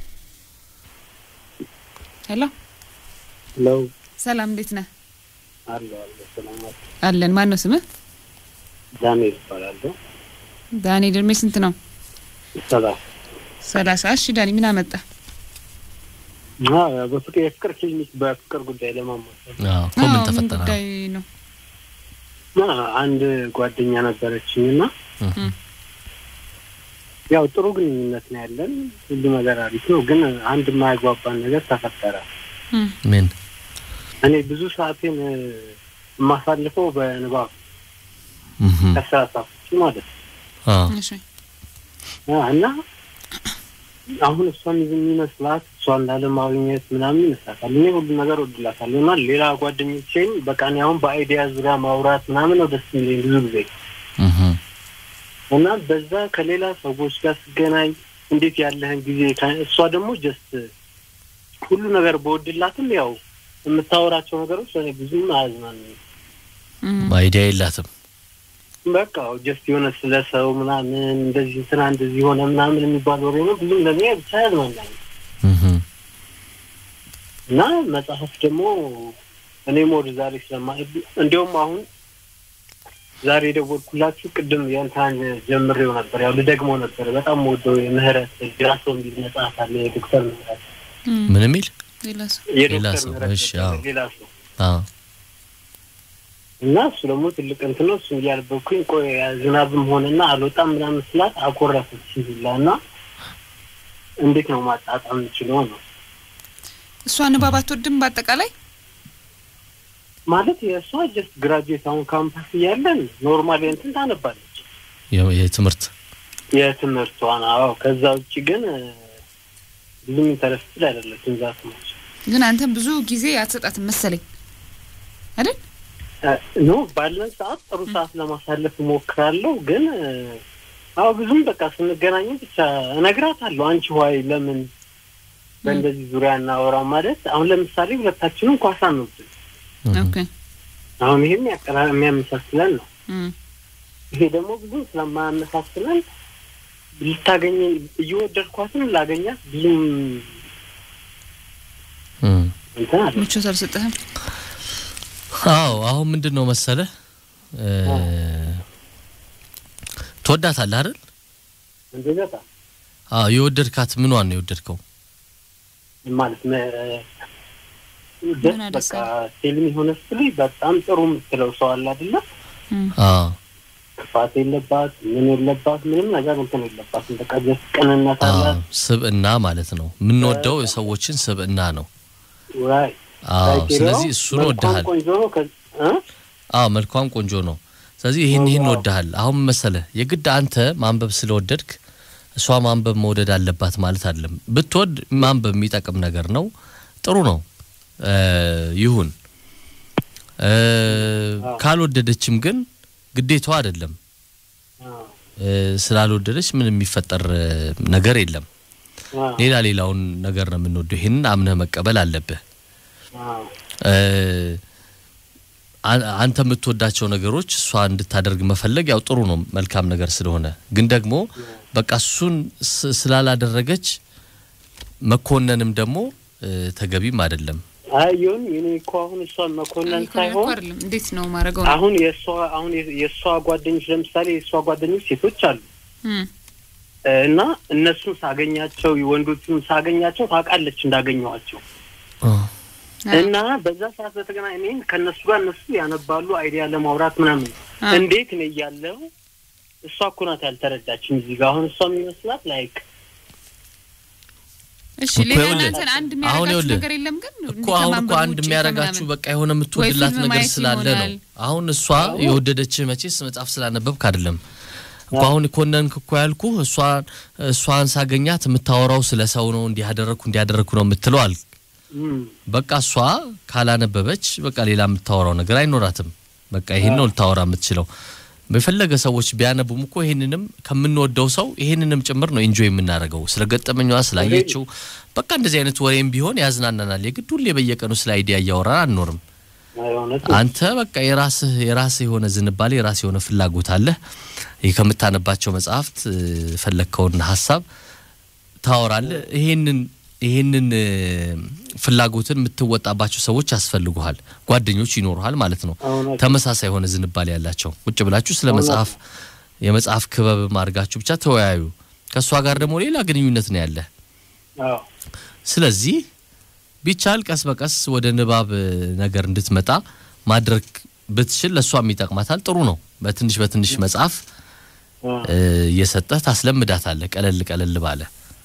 ሄሎ ለው ሰላም እንዴት ነህ? አለ አለ ሰላም አለ። አለን። ማን ነው ስምህ? ዳንኤል ይባላለሁ። ዳንኤል እድሜ ስንት ነው? ሰላም ሰላሳ እሺ ዳኒ ምን አመጣ? አዎ፣ በፍቅር የፍቅር ክሊኒክ በፍቅር ጉዳይ ለማማከር አዎ እኮ ምን አዎ፣ ተፈጠረ ጉዳይ ነው? እና አንድ ጓደኛ ነበረችኝ እና እህ፣ ያው ጥሩ ግንኙነት ነው ያለን፣ ሁሉ ነገር አሪፍ ነው። ግን አንድ የማያግባባን ነገር ተፈጠረ። እም፣ ምን እኔ ብዙ ሰዓቴን እ፣ የማሳልፈው በንባብ እህ፣ ከስራ ሰዓት ውጪ ማለት ነው አዎ እሺ አ፣ እና አሁን እሷን የሚመስላት እሷን ላለማግኘት ምናምን ይመስላታል። እኔ ሁሉ ነገር ወድላታለሁ እና ሌላ ጓደኞቼም በቃ እኔ አሁን በአይዲያ ዙሪያ ማውራት ምናምን ነው ደስ የሚለኝ ብዙ ጊዜ እህ፣ እና በዛ ከሌላ ሰዎች ጋር ስገናኝ እንዴት ያለህን ጊዜ ከ- እሷ ደግሞ ጀስት ሁሉ ነገር በወድላትም ያው የምታወራቸው ነገሮች ለእኔ ብዙም አያዝናኑኝም። እም፣ አይዲያ የላትም በቃ ጀስት የሆነ ስለ ሰው ምናምን እንደዚህ እንትና እንደዚህ ሆነ ምናምን የሚባል ወሬ ነው። ብዙም ለእኔ ብቻ ያዝናናኝ እህ፣ እና መጽሐፍ ደግሞ እኔም ወደ ዛሬ ስለማ እንዲያውም አሁን ዛሬ የደወልኩላችሁ ቅድም የእንታን ጀምሬው ነበር። ያው ልደግመው ነበር። በጣም ወደው የምህረት ግራሶ የሚል መጽሐፍ አለ የዶክተር ምህረት እም፣ ምን የሚል ሌላ ሰው የዶክተር ሰው፣ ምህረት እሺ፣ ነበር፣ አዎ። ሌላ ሰው አዎ እና እሱ ደግሞ ትልቅ እንትን ነው። እሱ እያነበብኩኝ ቆይ ዝናብም ሆነና አልወጣም ምናምን ስላት አኮረፈች ሁላ እና እንዴት ነው ማጣጣም የምችለው ነው እሷ ንባብ አትወድም በአጠቃላይ ማለት የእሷ ጀስት ግራጁዌት አሁን ካምፓስ እያለን ኖርማል እንትን ታነባለች የ- የትምህርት የትምህርቷን። አዎ ከዛ ውጭ ግን እ፣ ብዙም ኢንተረስትድ አይደለችም ዛት ነች ግን አንተም ብዙ ጊዜ አትሰጣትም መሰለኝ አይደል? ኖ ባለን ሰዓት ጥሩ ሰዓት ለማሳለፍ እሞክራለሁ። ግን እ፣ አዎ ብዙም በቃ ስንገናኝ ብቻ እነግራታለሁ። አንቺ ዋይ ለምን በእንደዚህ ዙሪያ እናወራ ማለት አሁን ለምሳሌ ሁለታችንም ኳስ አንወድም። ኦኬ አሁን ይሄም ያቀራ- የሚያመሳስለን ነው። እም፣ ይሄ ደግሞ ብዙም ስለማያመሳስለን ልታገኘ እየወደድኳትም ላገኛት ብዙም እም። እንትን አለ ምቾት አልሰጠህም? አዎ አሁን ምንድን ነው መሰለህ እ፣ ትወዳታለህ አይደል? እንደዛ አዎ የወደድካት ምኗን ነው የወደድከው? ማለት መ- ደስ ምን አደሳ? በቃ ሴልም የሆነ ስል በጣም ጥሩ የምትለው ሰው አለ አይደለ? እም፣ አዎ ክፋት የለባት ምን የለባት ምንም ነገር እንትን የለባትም። በቃ ደስ ቅንነት አዎ አላት። ስብዕና ማለት ነው። የምንወደው የሰዎችን ስብዕና ነው። ዋይ አዎ ክራይቴሪያው ስለዚህ እሱን መልኳም ወድሃል። ቆንጆ ነው። ከ- እ? አዎ መልኳም ቆንጆ ነው። ስለዚህ ይህን ይህን ዋው። ወድሃል። አሁን መሰለህ የግድ አንተ ማንበብ ስለወደድክ እሷ ማንበብ መውደድ አለባት ማለት አይደለም። ብትወድ ማንበብ የሚጠቅም ነገር ነው፣ ጥሩ ነው እ ይሁን እ ካልወደደችም ግን ግዴታዋ አይደለም። አዎ፣ እ ስላልወደደች ምን የሚፈጠር እ ነገር የለም። አዎ፣ ሌላ ሌላውን ነገር ነው የምንወደው። ይህንን አምነህ መቀበል አለብህ። አዎ፣ እ አ- አንተ የምትወዳቸው ነገሮች እሷ እንድታደርግ መፈለግ ያው ጥሩ ነው፣ መልካም ነገር ስለሆነ ግን ደግሞ በቃ እሱን ስ- ስላላደረገች መኮነንም ደግሞ እ፣ ተገቢም አይደለም። አይ ይሁን እኔ እኮ አሁን እሷን መኮነን እኮ ሳይሆን አይደለም እንዴት ነው ማድረገው ነው አሁን የእሷ አሁን የ- የእሷ ጓደኞች ለምሳሌ የእሷ ጓደኞች ሴቶች አሉ እም፣ እ፣ እና እነሱን ሳገኛቸው ወንዶቹን ሳገኛቸው ታውቃለች እንዳገኘዋቸው አ፣ እና በዛ ሰዓት በተገናኘ እኔን ከእነሱ ጋር እነሱ ያነባሉ አይዲያ ለማውራት ምናምን አ፣ እንዴት ነው እያለው እሷ እኮ ናት ያልተረዳችም እዚህ ጋር አሁን እሷ የሚመስላት ላይክ እሺ እኮ ሌላ ይኸውልህ፣ እናንተን አንድ አሁን የሚያደርጋችሁ ይኸውልህ፣ ነገር የለም ግን እኮ እንዲህ አሁን እኮ ከማንበብ አንድ ውጪ የሚያደርጋችሁ ከምናምን? በቃ የሆነ የምትወድላት ፊልም ነገር ማየት ስላለ ነው። ይሆናል። አሁን እሷ የወደደችህ መቼስ መጽሐፍ ስላነበብክ አይደለም እኮ አሁን ኮነንክ እኮ ያልኩ እሷን እሷን ሳገኛት የምታወራው ስለ ሰው ነው። እንዲያደረግኩ እንዲያደረግኩ ነው የምትለው አልክ። እም፣ በቃ እሷ ካላነበበች በቃ ሌላ የምታወራው ነገር አይኖራትም። በቃ ይሄን ነው ልታወራ የምትችለው። በፈለገ ሰዎች ቢያነቡም እኮ ይሄንንም ከምንወደው ሰው ይሄንንም ጭምር ነው ኢንጆይ የምናደርገው። ስለ ገጠመኛዋ ስላየችው በቃ እንደዚህ አይነት ወሬም ቢሆን ያዝናናናል። የግድ ሁሌ በየቀኑ ስለ አይዲያ እያወራን አንኖርም። አይ እውነት ነው። አንተ በቃ የራስህ የራስህ የሆነ ዝንባሌ የራስህ የሆነ ፍላጎት አለህ። ይህ ከምታነባቸው መጽሐፍት እ፣ ፈለግከውን ሀሳብ ታወራለህ። ይሄንን ይሄንን እ፣ ፍላጎትን የምትወጣባቸው ሰዎች ያስፈልጉሃል፣ ጓደኞች ይኖሩሃል ማለት ነው። እውነት ነው። ተመሳሳይ የሆነ ዝንባሌ ያላቸው ቁጭ ብላችሁ ስለ መጽሐፍ የመጽሐፍ ክበብ አድርጋችሁ ብቻ ተወያዩ። ከእሷ ጋር ደግሞ ሌላ ግንኙነት ነው ያለህ። አዎ ስለዚህ ቢቻል ቀስ በቀስ ወደ ንባብ እ፣ ነገር እንድትመጣ ማድረግ ብትችል ለእሷም ይጠቅማታል። ጥሩ ነው። በትንሽ በትንሽ መጽሐፍ አዎ እ፣ እየሰጠህ ታስለምዳታለህ። ቀለል ቀለል ባለ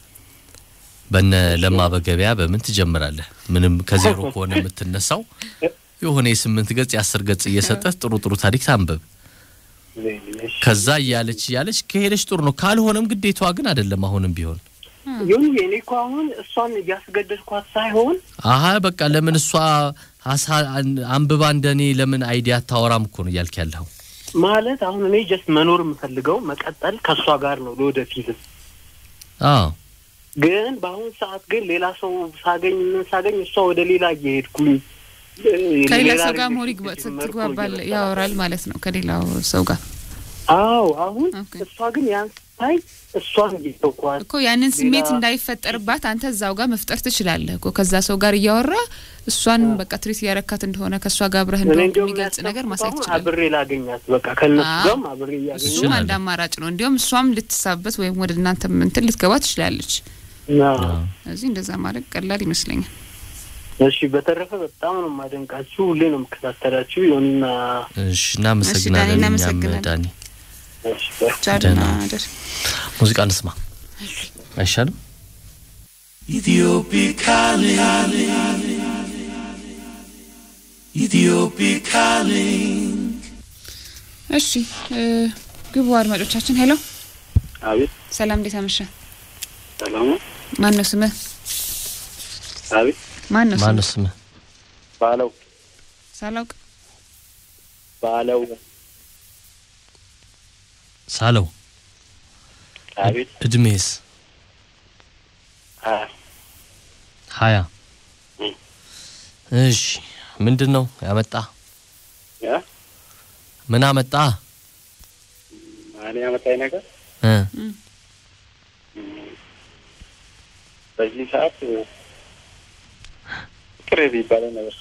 በነ ለማ በገበያ በምን ትጀምራለህ? ምንም ከዜሮ ከሆነ የምትነሳው የሆነ የስምንት ገጽ የአስር ገጽ እየሰጠህ ጥሩ ጥሩ ታሪክ ታንብብ። እሺ። ከዛ እያለች እያለች ከሄደች ጥሩ ነው። ካልሆነም ግዴታዋ ግን አይደለም። አሁንም ቢሆን ይሁን እኔ እኮ አሁን እሷን እያስገደድኳት ሳይሆን አሀ በቃ ለምን እሷ ሀሳ- አን- አንብባ እንደኔ ለምን አይዲያ አታወራም እኮ ነው እያልክ ያለኸው። ማለት አሁን እኔ ጀስት መኖር የምፈልገው መቀጠል ከእሷ ጋር ነው ለወደፊትም። አዎ ግን በአሁን ሰዓት ግን ሌላ ሰው ሳገኝ ምን ሳገኝ እሷ ወደ ሌላ እየሄድኩኝ እ፣ ከሌላ ሌላ ሰው ጋር ሪሌሽን ሞር ይግባ- ጀመርኩ ትግባባል እየመሰላት ያወራል ማለት ነው ከሌላው ሰው ጋር አዎ አሁን ኦኬ። እሷ ግን ያን ስታይ እሷን እየተውኳት እኮ ያንን ስሜት ሌላ- እንዳይፈጠርባት አንተ እዛው ጋር መፍጠር ትችላለህ እኮ ከዛ ሰው ጋር እያወራ እሷን በቃ ትሪት እያረካት እንደሆነ ከእሷ ጋር አብረህ እኔ እንደሆንክ እንዲያውም የሚገልጽ ነገር ያሰብኩት ማሳየት አሁን ትችላለህ። አብሬ ላገኛት በቃ ከእነሱ አዎ። ጋርም አብሬ እያገኘ እሱም ትችላለህ። አንድ አማራጭ ነው። እንዲሁም እሷም ልትሳበት ወይም ወደ እናንተ እንትን ልትገባ ትችላለች። እዚህ እንደዛ ማድረግ ቀላል ይመስለኛል። እሺ በተረፈ በጣም ነው የማደንቃችሁ። ሁሌ ነው የምከታተላችሁ። ይሁንና እሺ፣ እናመሰግናለን። እኛም እናመሰግናለን። ዳኒ እሺ በ- ቻልና ደህና። ደር ሙዚቃ እንስማ አይሻልም? Ethiopic calling. Ethiopic calling. እሺ እ፣ ግቡ አድማጮቻችን። ሄሎ አቤት ሰላም፣ እንዴት አመሸ? ሰላም ነው። ማን ነው ስምህ? አቤት ማን ነው ስምህ? ማነው ስምህ? ባለው ሳላውቅ ባለው ሳለው አቤት እድሜስ? አ ሀያ እም። እሺ ምንድን ነው ያመጣ? ያ ምን አመጣ? ማን ያመጣኝ ነገር እ በዚህ ሰዓት ፍቅር የሚባለው ነገር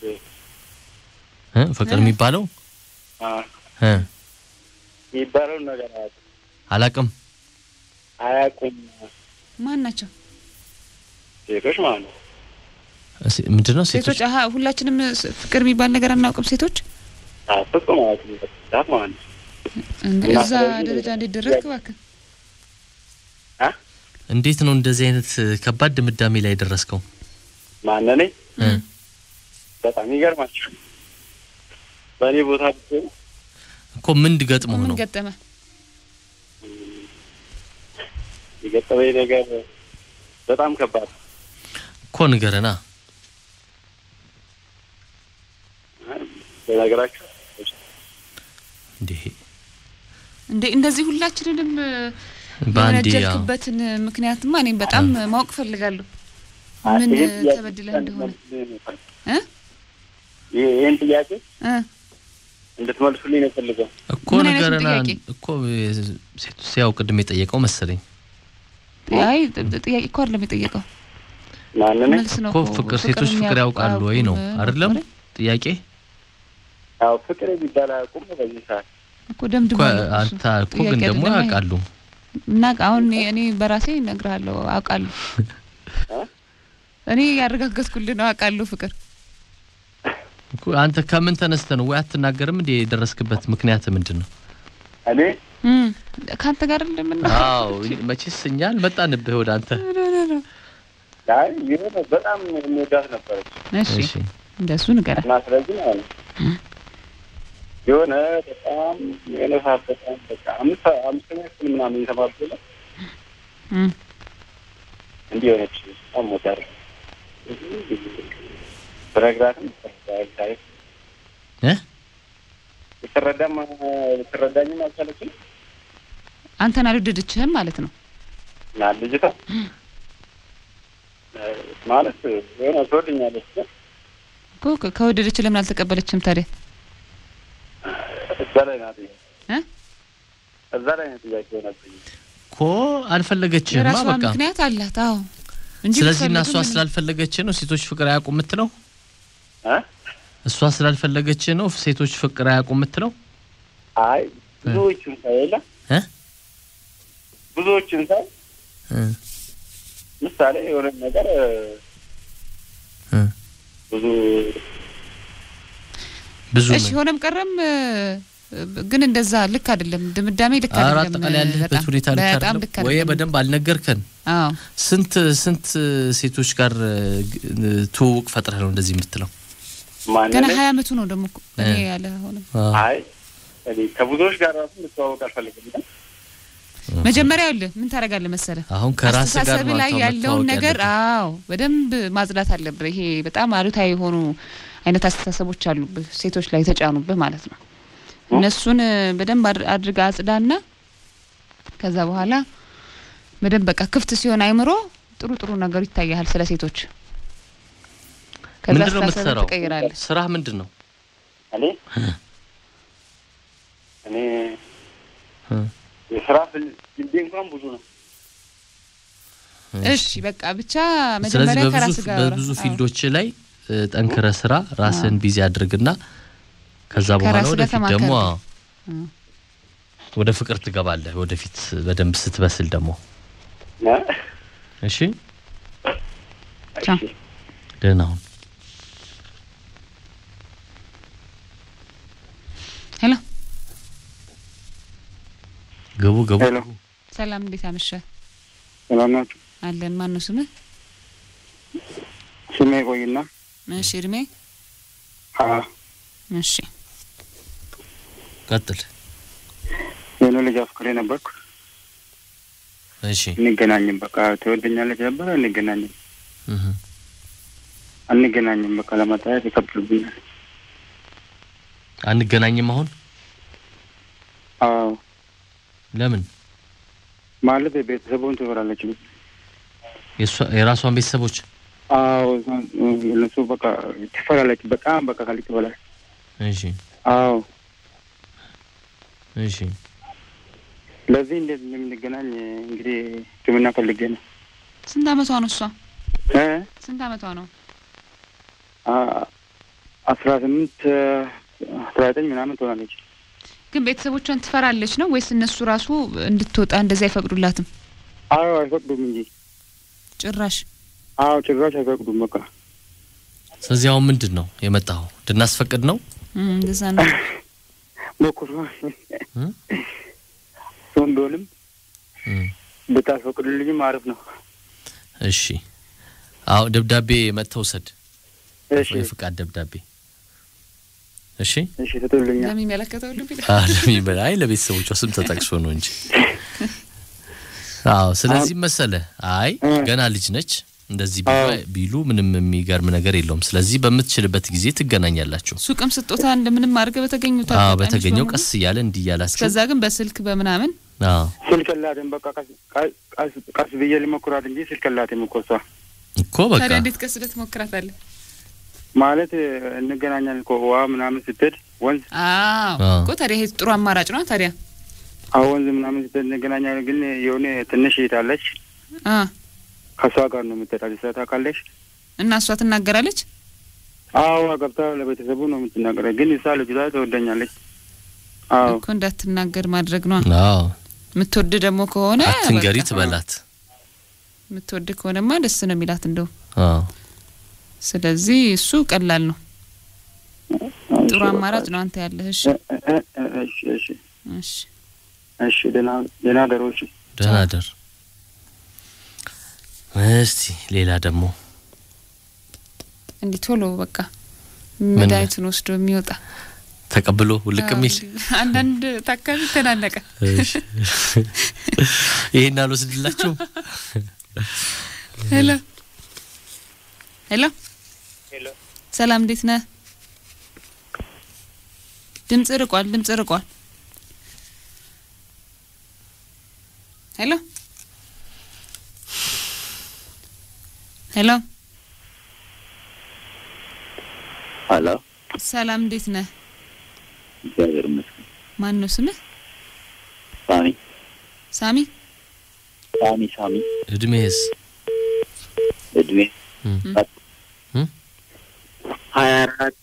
እ ፍቅር የሚባለው አ እ የሚባለው ነገር አያውቁም አላቅም። አያውቁም ማን ናቸው? ሴቶች ማለት ነው። እስ- ምንድን ነው ሴቶች? ሴቶች? አሀ ሁላችንም ስ- ፍቅር የሚባል ነገር አናውቅም። ሴቶች አ ፍጹም አያውቁም በዚህ ሰዓት ማለት ነው። እንደ እና እዛ ስለዚህ- ደረጃ እንዴት ደረስክ? እባክህ አ እንዴት ነው እንደዚህ አይነት እ, ከባድ ድምዳሜ ላይ የደረስከው? ማነኔ እ በጣም ይገርማቸው። በእኔ ቦታ ብትሆኑ እኮ ምን ገጥሞህ ምን ነው? ገጠመ? የገጠመኝ ነገር በጣም ከባድ ነው። እኮ ንገረና። በነገራችሁ እንዴ እንዴ እንደዚህ ሁላችንንም እ፣ በአንዴ ያው የወነጀልክበትን ምክንያትማ እኔም በጣም ማወቅ ፈልጋለሁ። ምን ይህን ጥያቄ ተበድለህ እንደሆነ እ? ይህ- ይህን ጥያቄ እ እንድትመልሱልኝ ነው የፈልገው። እኮ ምን አይነቱን ነገርና ጥያቄ? እኮ ሴቱ ያው ቅድም የጠየቀው መሰለኝ አይ ጥ- ጥያቄ እኮ አይደለም የጠየቀው ማንን መልስ ነው እኮ ፍቅር ሴቶች ፍቅር ያውቃሉ ወይ ነው የሚያውቁ አይደለም አይደል? ጥያቄ ያው ፍቅር የሚባል አያውቁም በዚህ ሰዓት። እኮ ደምድሞ እኮ ነው እሱ። አንተ እኮ ጥያቄ ግን ደግሞ አይደለም። ያውቃሉ እና አሁን እኔ እኔ በራሴ እነግርሃለሁ አውቃለሁ እ? እኔ ያረጋገጥኩልህ ነው አውቃለሁ ፍቅር እኮ አንተ ከምን ተነስተ ነው ወይ አትናገርም እንዴ የደረስክበት ምክንያት ምንድን ነው እኔ እም፣ ከአንተ ጋር እንደምና አዎ መቼስ እኛ አልመጣንብህ ወደ አንተ አይ የሆነ በጣም የሚወዳት ነበረች እሺ እሺ እንደሱ ንገረን እና ስለዚህ ማለት ነው የሆነ በጣም የሆነ ሰዓት በጣም በቃ አምስት አምስተኛ ክፍል ምናምን የተማርኩ የለ እም፣ እንዲህ የሆነች በጣም ወዳር ብነግራትም ሳይ እ ልትረዳም ልትረዳኝም አልቻለችም አንተን አልወደደችህም ማለት ነው እና ልጅቷ ማለት የሆነ ትወደኛለች ግን እኮ ከ- ከወደደች ለምን አልተቀበለችም ታዲያ እዛ ላይ ናት እ? እዛ ላይ ነው ጥያቄ ሆነብኝ እኮ አልፈለገችህማ የራሷ በቃ ምክንያት አላት አዎ እንጂ ስለዚህ እና ብትፈልግም እሷ ምንም- ስላልፈለገች ነው ሴቶች ፍቅር አያውቁም የምትለው እ? እሷ ስላልፈለገች ነው ሴቶች ፍቅር አያውቁም የምትለው አይ ብዙዎቹን ሳይ የለ እ? ብዙዎቹን ሳይ እ ምሳሌ የሆነ ነገር እ ብዙ ብዙ እሺ ነው ሆነም ቀረም እ፣ ግን እንደዛ ልክ አይደለም ድምዳሜ ልክ ኧረ አይደለም አጠቃላይ ያለህበት በጣም ሁኔታ ልክ በጣም አይደለም ልክ ወይ አይደለም በደንብ አልነገርከን አዎ ስንት ስንት ሴቶች ጋር እ, ግ- ትውውቅ ፈጥረህ ነው እንደዚህ የምትለው ማን ገና ላይ- ሀያ አመቱ ነው ደግሞ እኮ እኔ እ። ያለ ሆነም አዎ። አይ እኔ ከብዙዎች ጋር ራሱ ልተዋወቅ አልፈልግም ግን መጀመሪያ ይኸውልህ ምን ታደርጋለህ መሰለህ አሁን ከራስ ጋር አስተሳሰብ ነው ላይ አንተ ያለውን መታወቅ ነገር ያለብህ። አዎ በደንብ ማጽዳት አለብህ። ይሄ በጣም አሉታዊ የሆኑ አይነት አስተሳሰቦች አሉብህ ሴቶች ላይ የተጫኑብህ ማለት ነው። እነሱን እ፣ በደንብ አድር- አድርገህ አጽዳና ከዛ በኋላ በደንብ በቃ ክፍት ሲሆን አይምሮ ጥሩ ጥሩ ነገሩ ይታያል ስለ ሴቶች። ከዛ ምንድን ነው አስተሳሰብህ የምትሰራው? ትቀይራለህ። ስራህ ምንድን ነው? እኔ እኔ እ። የስራ ፍልዴ እንኳን ብዙ ነው እሺ በቃ ብቻ ስለዚህ መጀመሪያ በብዙ ከራስ ጋር አውራ። በብዙ አዎ። ፊልዶች ላይ እ, ጠንክረህ ስራ፣ ራስን ቢዚ አድርግና ከዛ በኋላ ከራስህ ጋር ወደፊት ደግሞ ተማከር። አዎ፣ ወደ ፍቅር ትገባለህ። ወደፊት በደንብ ስትበስል ደግሞ እ? እሺ፣ ቻው። እሺ። ደህና ሁን። ሄሎ ግቡ ግቡ። ሄሎ ሰላም፣ እንዴት አመሸ? ሰላም ናችሁ? አለን። ማን ነው ስምህ? ስሜ ቆይና እሺ እድሜ? አዎ እሺ ቀጥል። የሆነ ልጅ አፍቅሬ ነበርኩ። እሺ እንገናኝም በቃ ትወደኛለች ነበረ። እንገናኝም እህ አንገናኝም በቃ ለመታየት ይከብድብኛል። አንገናኝም አሁን አዎ ለምን? ማለት ቤተሰቡን ትበላለች። የሷ የራሷን ቤተሰቦች አዎ እነሱ በቃ ትፈላለች። በጣም በቃ ከልክ በላይ እሺ አዎ። እሺ ለዚህ እንዴት እንደምንገናኝ እንግዲህ ሕክምና ፈልጌ ነው ስንት አመቷ ነው እሷ? እ ስንት አመቷ ነው? አ- አስራ ስምንት አስራ ዘጠኝ ምናምን ትሆናለች። ግን ቤተሰቦቿን ትፈራለች ነው ወይስ እነሱ ራሱ እንድትወጣ እንደዚህ አይፈቅዱላትም? አዎ አይፈቅዱም እንጂ ጭራሽ አዎ ጭራሽ አይፈቅዱም። በቃ ስለዚህ አሁን ምንድን ነው የመጣኸው? እንድናስፈቅድ ነው? እም፣ እንደዛ ነው። ሞክሩ እ? እሱም ቢሆንም እም። ብታስፈቅዱልኝም አሪፍ ነው። እሺ አዎ ደብዳቤ መጥተህ ውሰድ። እሺ የፍቃድ ደብዳቤ እሺ እሺ ትቶልኛል። ለሚመለከተው ልብ ይላል። አለሚበላ አይ ለቤተሰቦቿ ስም ተጠቅሶ ነው እንጂ አዎ ስለዚህ መሰለ አይ እ። ገና ልጅ ነች እንደዚህ ቢሉ- አዎ። ቢሉ ምንም የሚገርም ነገር የለውም ስለዚህ በምትችልበት ጊዜ ትገናኛላችሁ ሱቅም ስጦታ እንደምንም አድርገህ በተገኙት አዎ አጋጣሚዎች በተገኘው በሙሉ። ቀስ እያለ እንዲህ እያለ አስገ- ከዛ ግን በስልክ በምናምን አዎ ስልክ የላትም። በቃ ቀስ- ቀስ- ቀስ- ቀስ ብዬ ልሞክራት እንጂ ስልክ የላትም እኮ እሷ። እኮ በቃ ታዲያ እንዴት ቀስ ብለህ ትሞክራታለህ? ማለት እንገናኛለን እኮ ውሃ ምናምን ስትሄድ ወንዝ አዎ አዎ። እኮ ታዲያ ይሄ ጥሩ አማራጭ ነው ታዲያ አዎ ወንዝ ምናምን ስትሄድ እንገናኛለን። ግን የሆነ ትንሽ ሄዳለች አ ከእሷ ጋር ነው የምትሄዳል። እሷ ታውቃለች። እና እሷ ትናገራለች አዎ ገብታ ለቤተሰቡ ነው የምትናገረው። ግን እሷ ልጅቷ ትወደኛለች። አዎ እኮ እንዳትናገር ማድረግ ነው አዎ የምትወድ ደግሞ ከሆነ አትንገሪ በቃ፣ ትበላት። የምትወድ ከሆነማ ደስ ነው የሚላት እንደው አዎ ስለዚህ እሱ ቀላል ነው ጥሩ አማራጭ ነው አንተ ያለህ እሺ እ- እ- እ- እሺ እሺ እሺ እሺ ደህና ደህና ደሮች ደህና ደር። እስቲ ሌላ ደግሞ እንዲህ ቶሎ በቃ መድኃኒቱን ወስዶ የሚወጣ ተቀብሎ ውልቅ የሚል አንዳንድ ታካሚ ተናነቀ እሺ። ይሄን አልወስድላችሁም። ሄሎ ሄሎ ሄሎ ሰላም እንዴት ነህ ድምጽ ርቋል ድምጽ ርቋል ሄሎ ሄሎ ሀሎ ሰላም እንዴት ነህ እግዚአብሔር ይመስገን። ማን ነው ስምህ ሳሚ ሳሚ ሳሚ ሳሚ እድሜስ እድሜ እም፣ እም? ሀያ አራት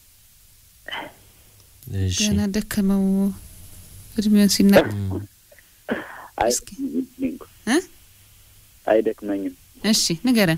እሺ ገና ደከመው እድሜውን ሲናገር እስኪ። አይደክመኝም እ? አይደክመኝም። እሺ ንገረን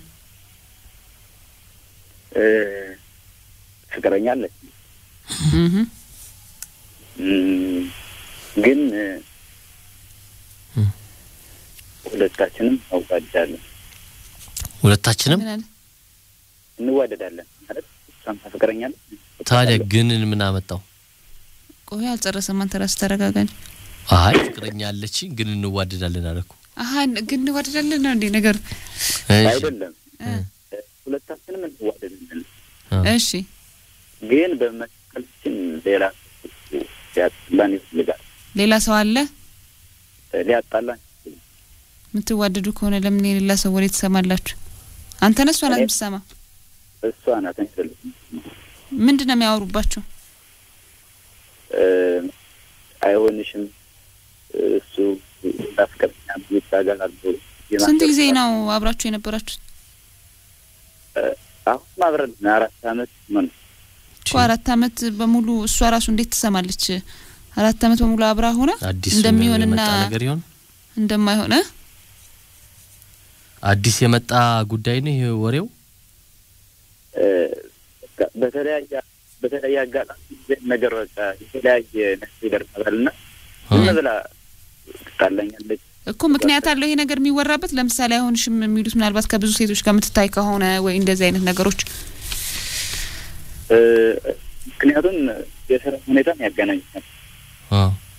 እ፣ ፍቅረኛ አለች እህ እም፣ ግን እ፣ እም። ሁለታችንም አውቃጃለን ሁለታችንም ምን አለ እንዋደዳለን ማለት እሷም ታፈቅረኛለች ታዲያ ግን ምን አመጣው? ቆይ አልጨረሰም አንተ ራስህ ተረጋጋ እንጂ አይ ፍቅረኛ አለችኝ ግን እንዋደዳለን አለኩ። አሀ ግን እንዋደዳለን ነው እንዴ ነገሩ እሺ አይደለም እ፣ እ፣ ሁለታችንም እንዋደዳለን አ፣ እሺ ግን በመካከላችን ሌላ ሊያጣላን ይፈልጋል ሌላ ሰው አለ እ፣ ሊያጣላን የምትዋደዱ ከሆነ ለምን የሌላ ሰው ወሬ ትሰማላችሁ አንተ ነህ እሷ ናት እኔ- የምትሰማ እሷ ናት አይደለም ምንድን ነው የሚያወሩባችሁ እ፣ አይሆንሽም እሱ እንዳፍቀረኛ ይታገላል ስንት ጊዜ ነው አብራችሁ የነበራችሁት አሁን አብረን አራት አመት ምን እኮ አራት አመት በሙሉ እሷ ራሱ እንዴት ትሰማለች አራት አመት በሙሉ አብራ ሆነ አዲስ እንደሚሆንና የመጣ ነገር ይሆን? እንደማይሆን እ? አዲስ የመጣ ጉዳይ ነው ይሄ ወሬው። እ፣ በቃ በተለያየ በተለያየ አጋጣሚ ነገር በቃ የተለያየ ነገር ይደርሳል እና ዝም ብላ ትጣላኛለች። እኮ ምክንያት አለው ይሄ ነገር የሚወራበት ለምሳሌ አይሆንሽም የሚሉት ምናልባት ከብዙ ሴቶች ጋር የምትታይ ከሆነ ወይ እንደዚህ አይነት ነገሮች እ፣ ምክንያቱም የስራ ሁኔታም ያገናኛል። አ፣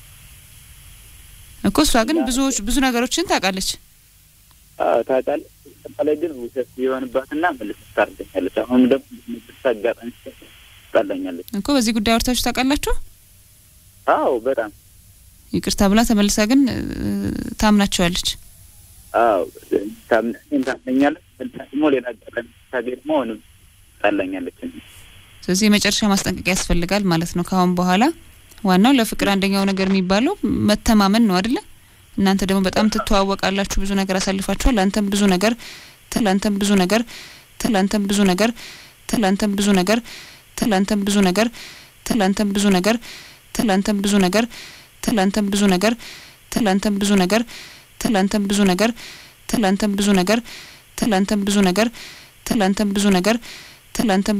እኮ እሷ ግን ብዙዎች ብዙ ነገሮችን ታውቃለች አዎ፣ ታውቃለች። አጠቃላይ ግን ውሸት የሆንባትና መልስ ታርገኛለች። አሁን ደግሞ መልስ አጋጣሚ ትጣላኛለች። እኮ በዚህ ጉዳይ አውርታችሁ ታውቃላችሁ አዎ በጣም ይቅርታ ብላ ተመልሳ ግን እ፣ ታምናቸዋለች አዎ ታምነኝ ታምነኛለች። መልሳ ደግሞ ሌላ አጋጣሚ ታገኝ ደግሞ አሁንም ትጣላኛለች። ስለዚህ የመጨረሻ ማስጠንቀቂያ ያስፈልጋል ማለት ነው ከአሁን በኋላ ዋናው ለፍቅር አንደኛው ነገር የሚባለው መተማመን ነው አይደለ እናንተ ደግሞ በጣም ትተዋወቃላችሁ ብዙ ነገር አሳልፋችኋል አንተም ብዙ ነገር ትል አንተም ብዙ ነገር ትል አንተም ብዙ ነገር ትል አንተም ብዙ ነገር ትል አንተም ብዙ ነገር ትል አንተም ብዙ ነገር ትል አንተም ብዙ ነገር ትል አንተም ብዙ ነገር ትል አንተም ብዙ ነገር ትል አንተም ብዙ ነገር ትል አንተም ብዙ ነገር ትል አንተም ብዙ ነገር ትል አንተም ብዙ ነገር ትል አንተም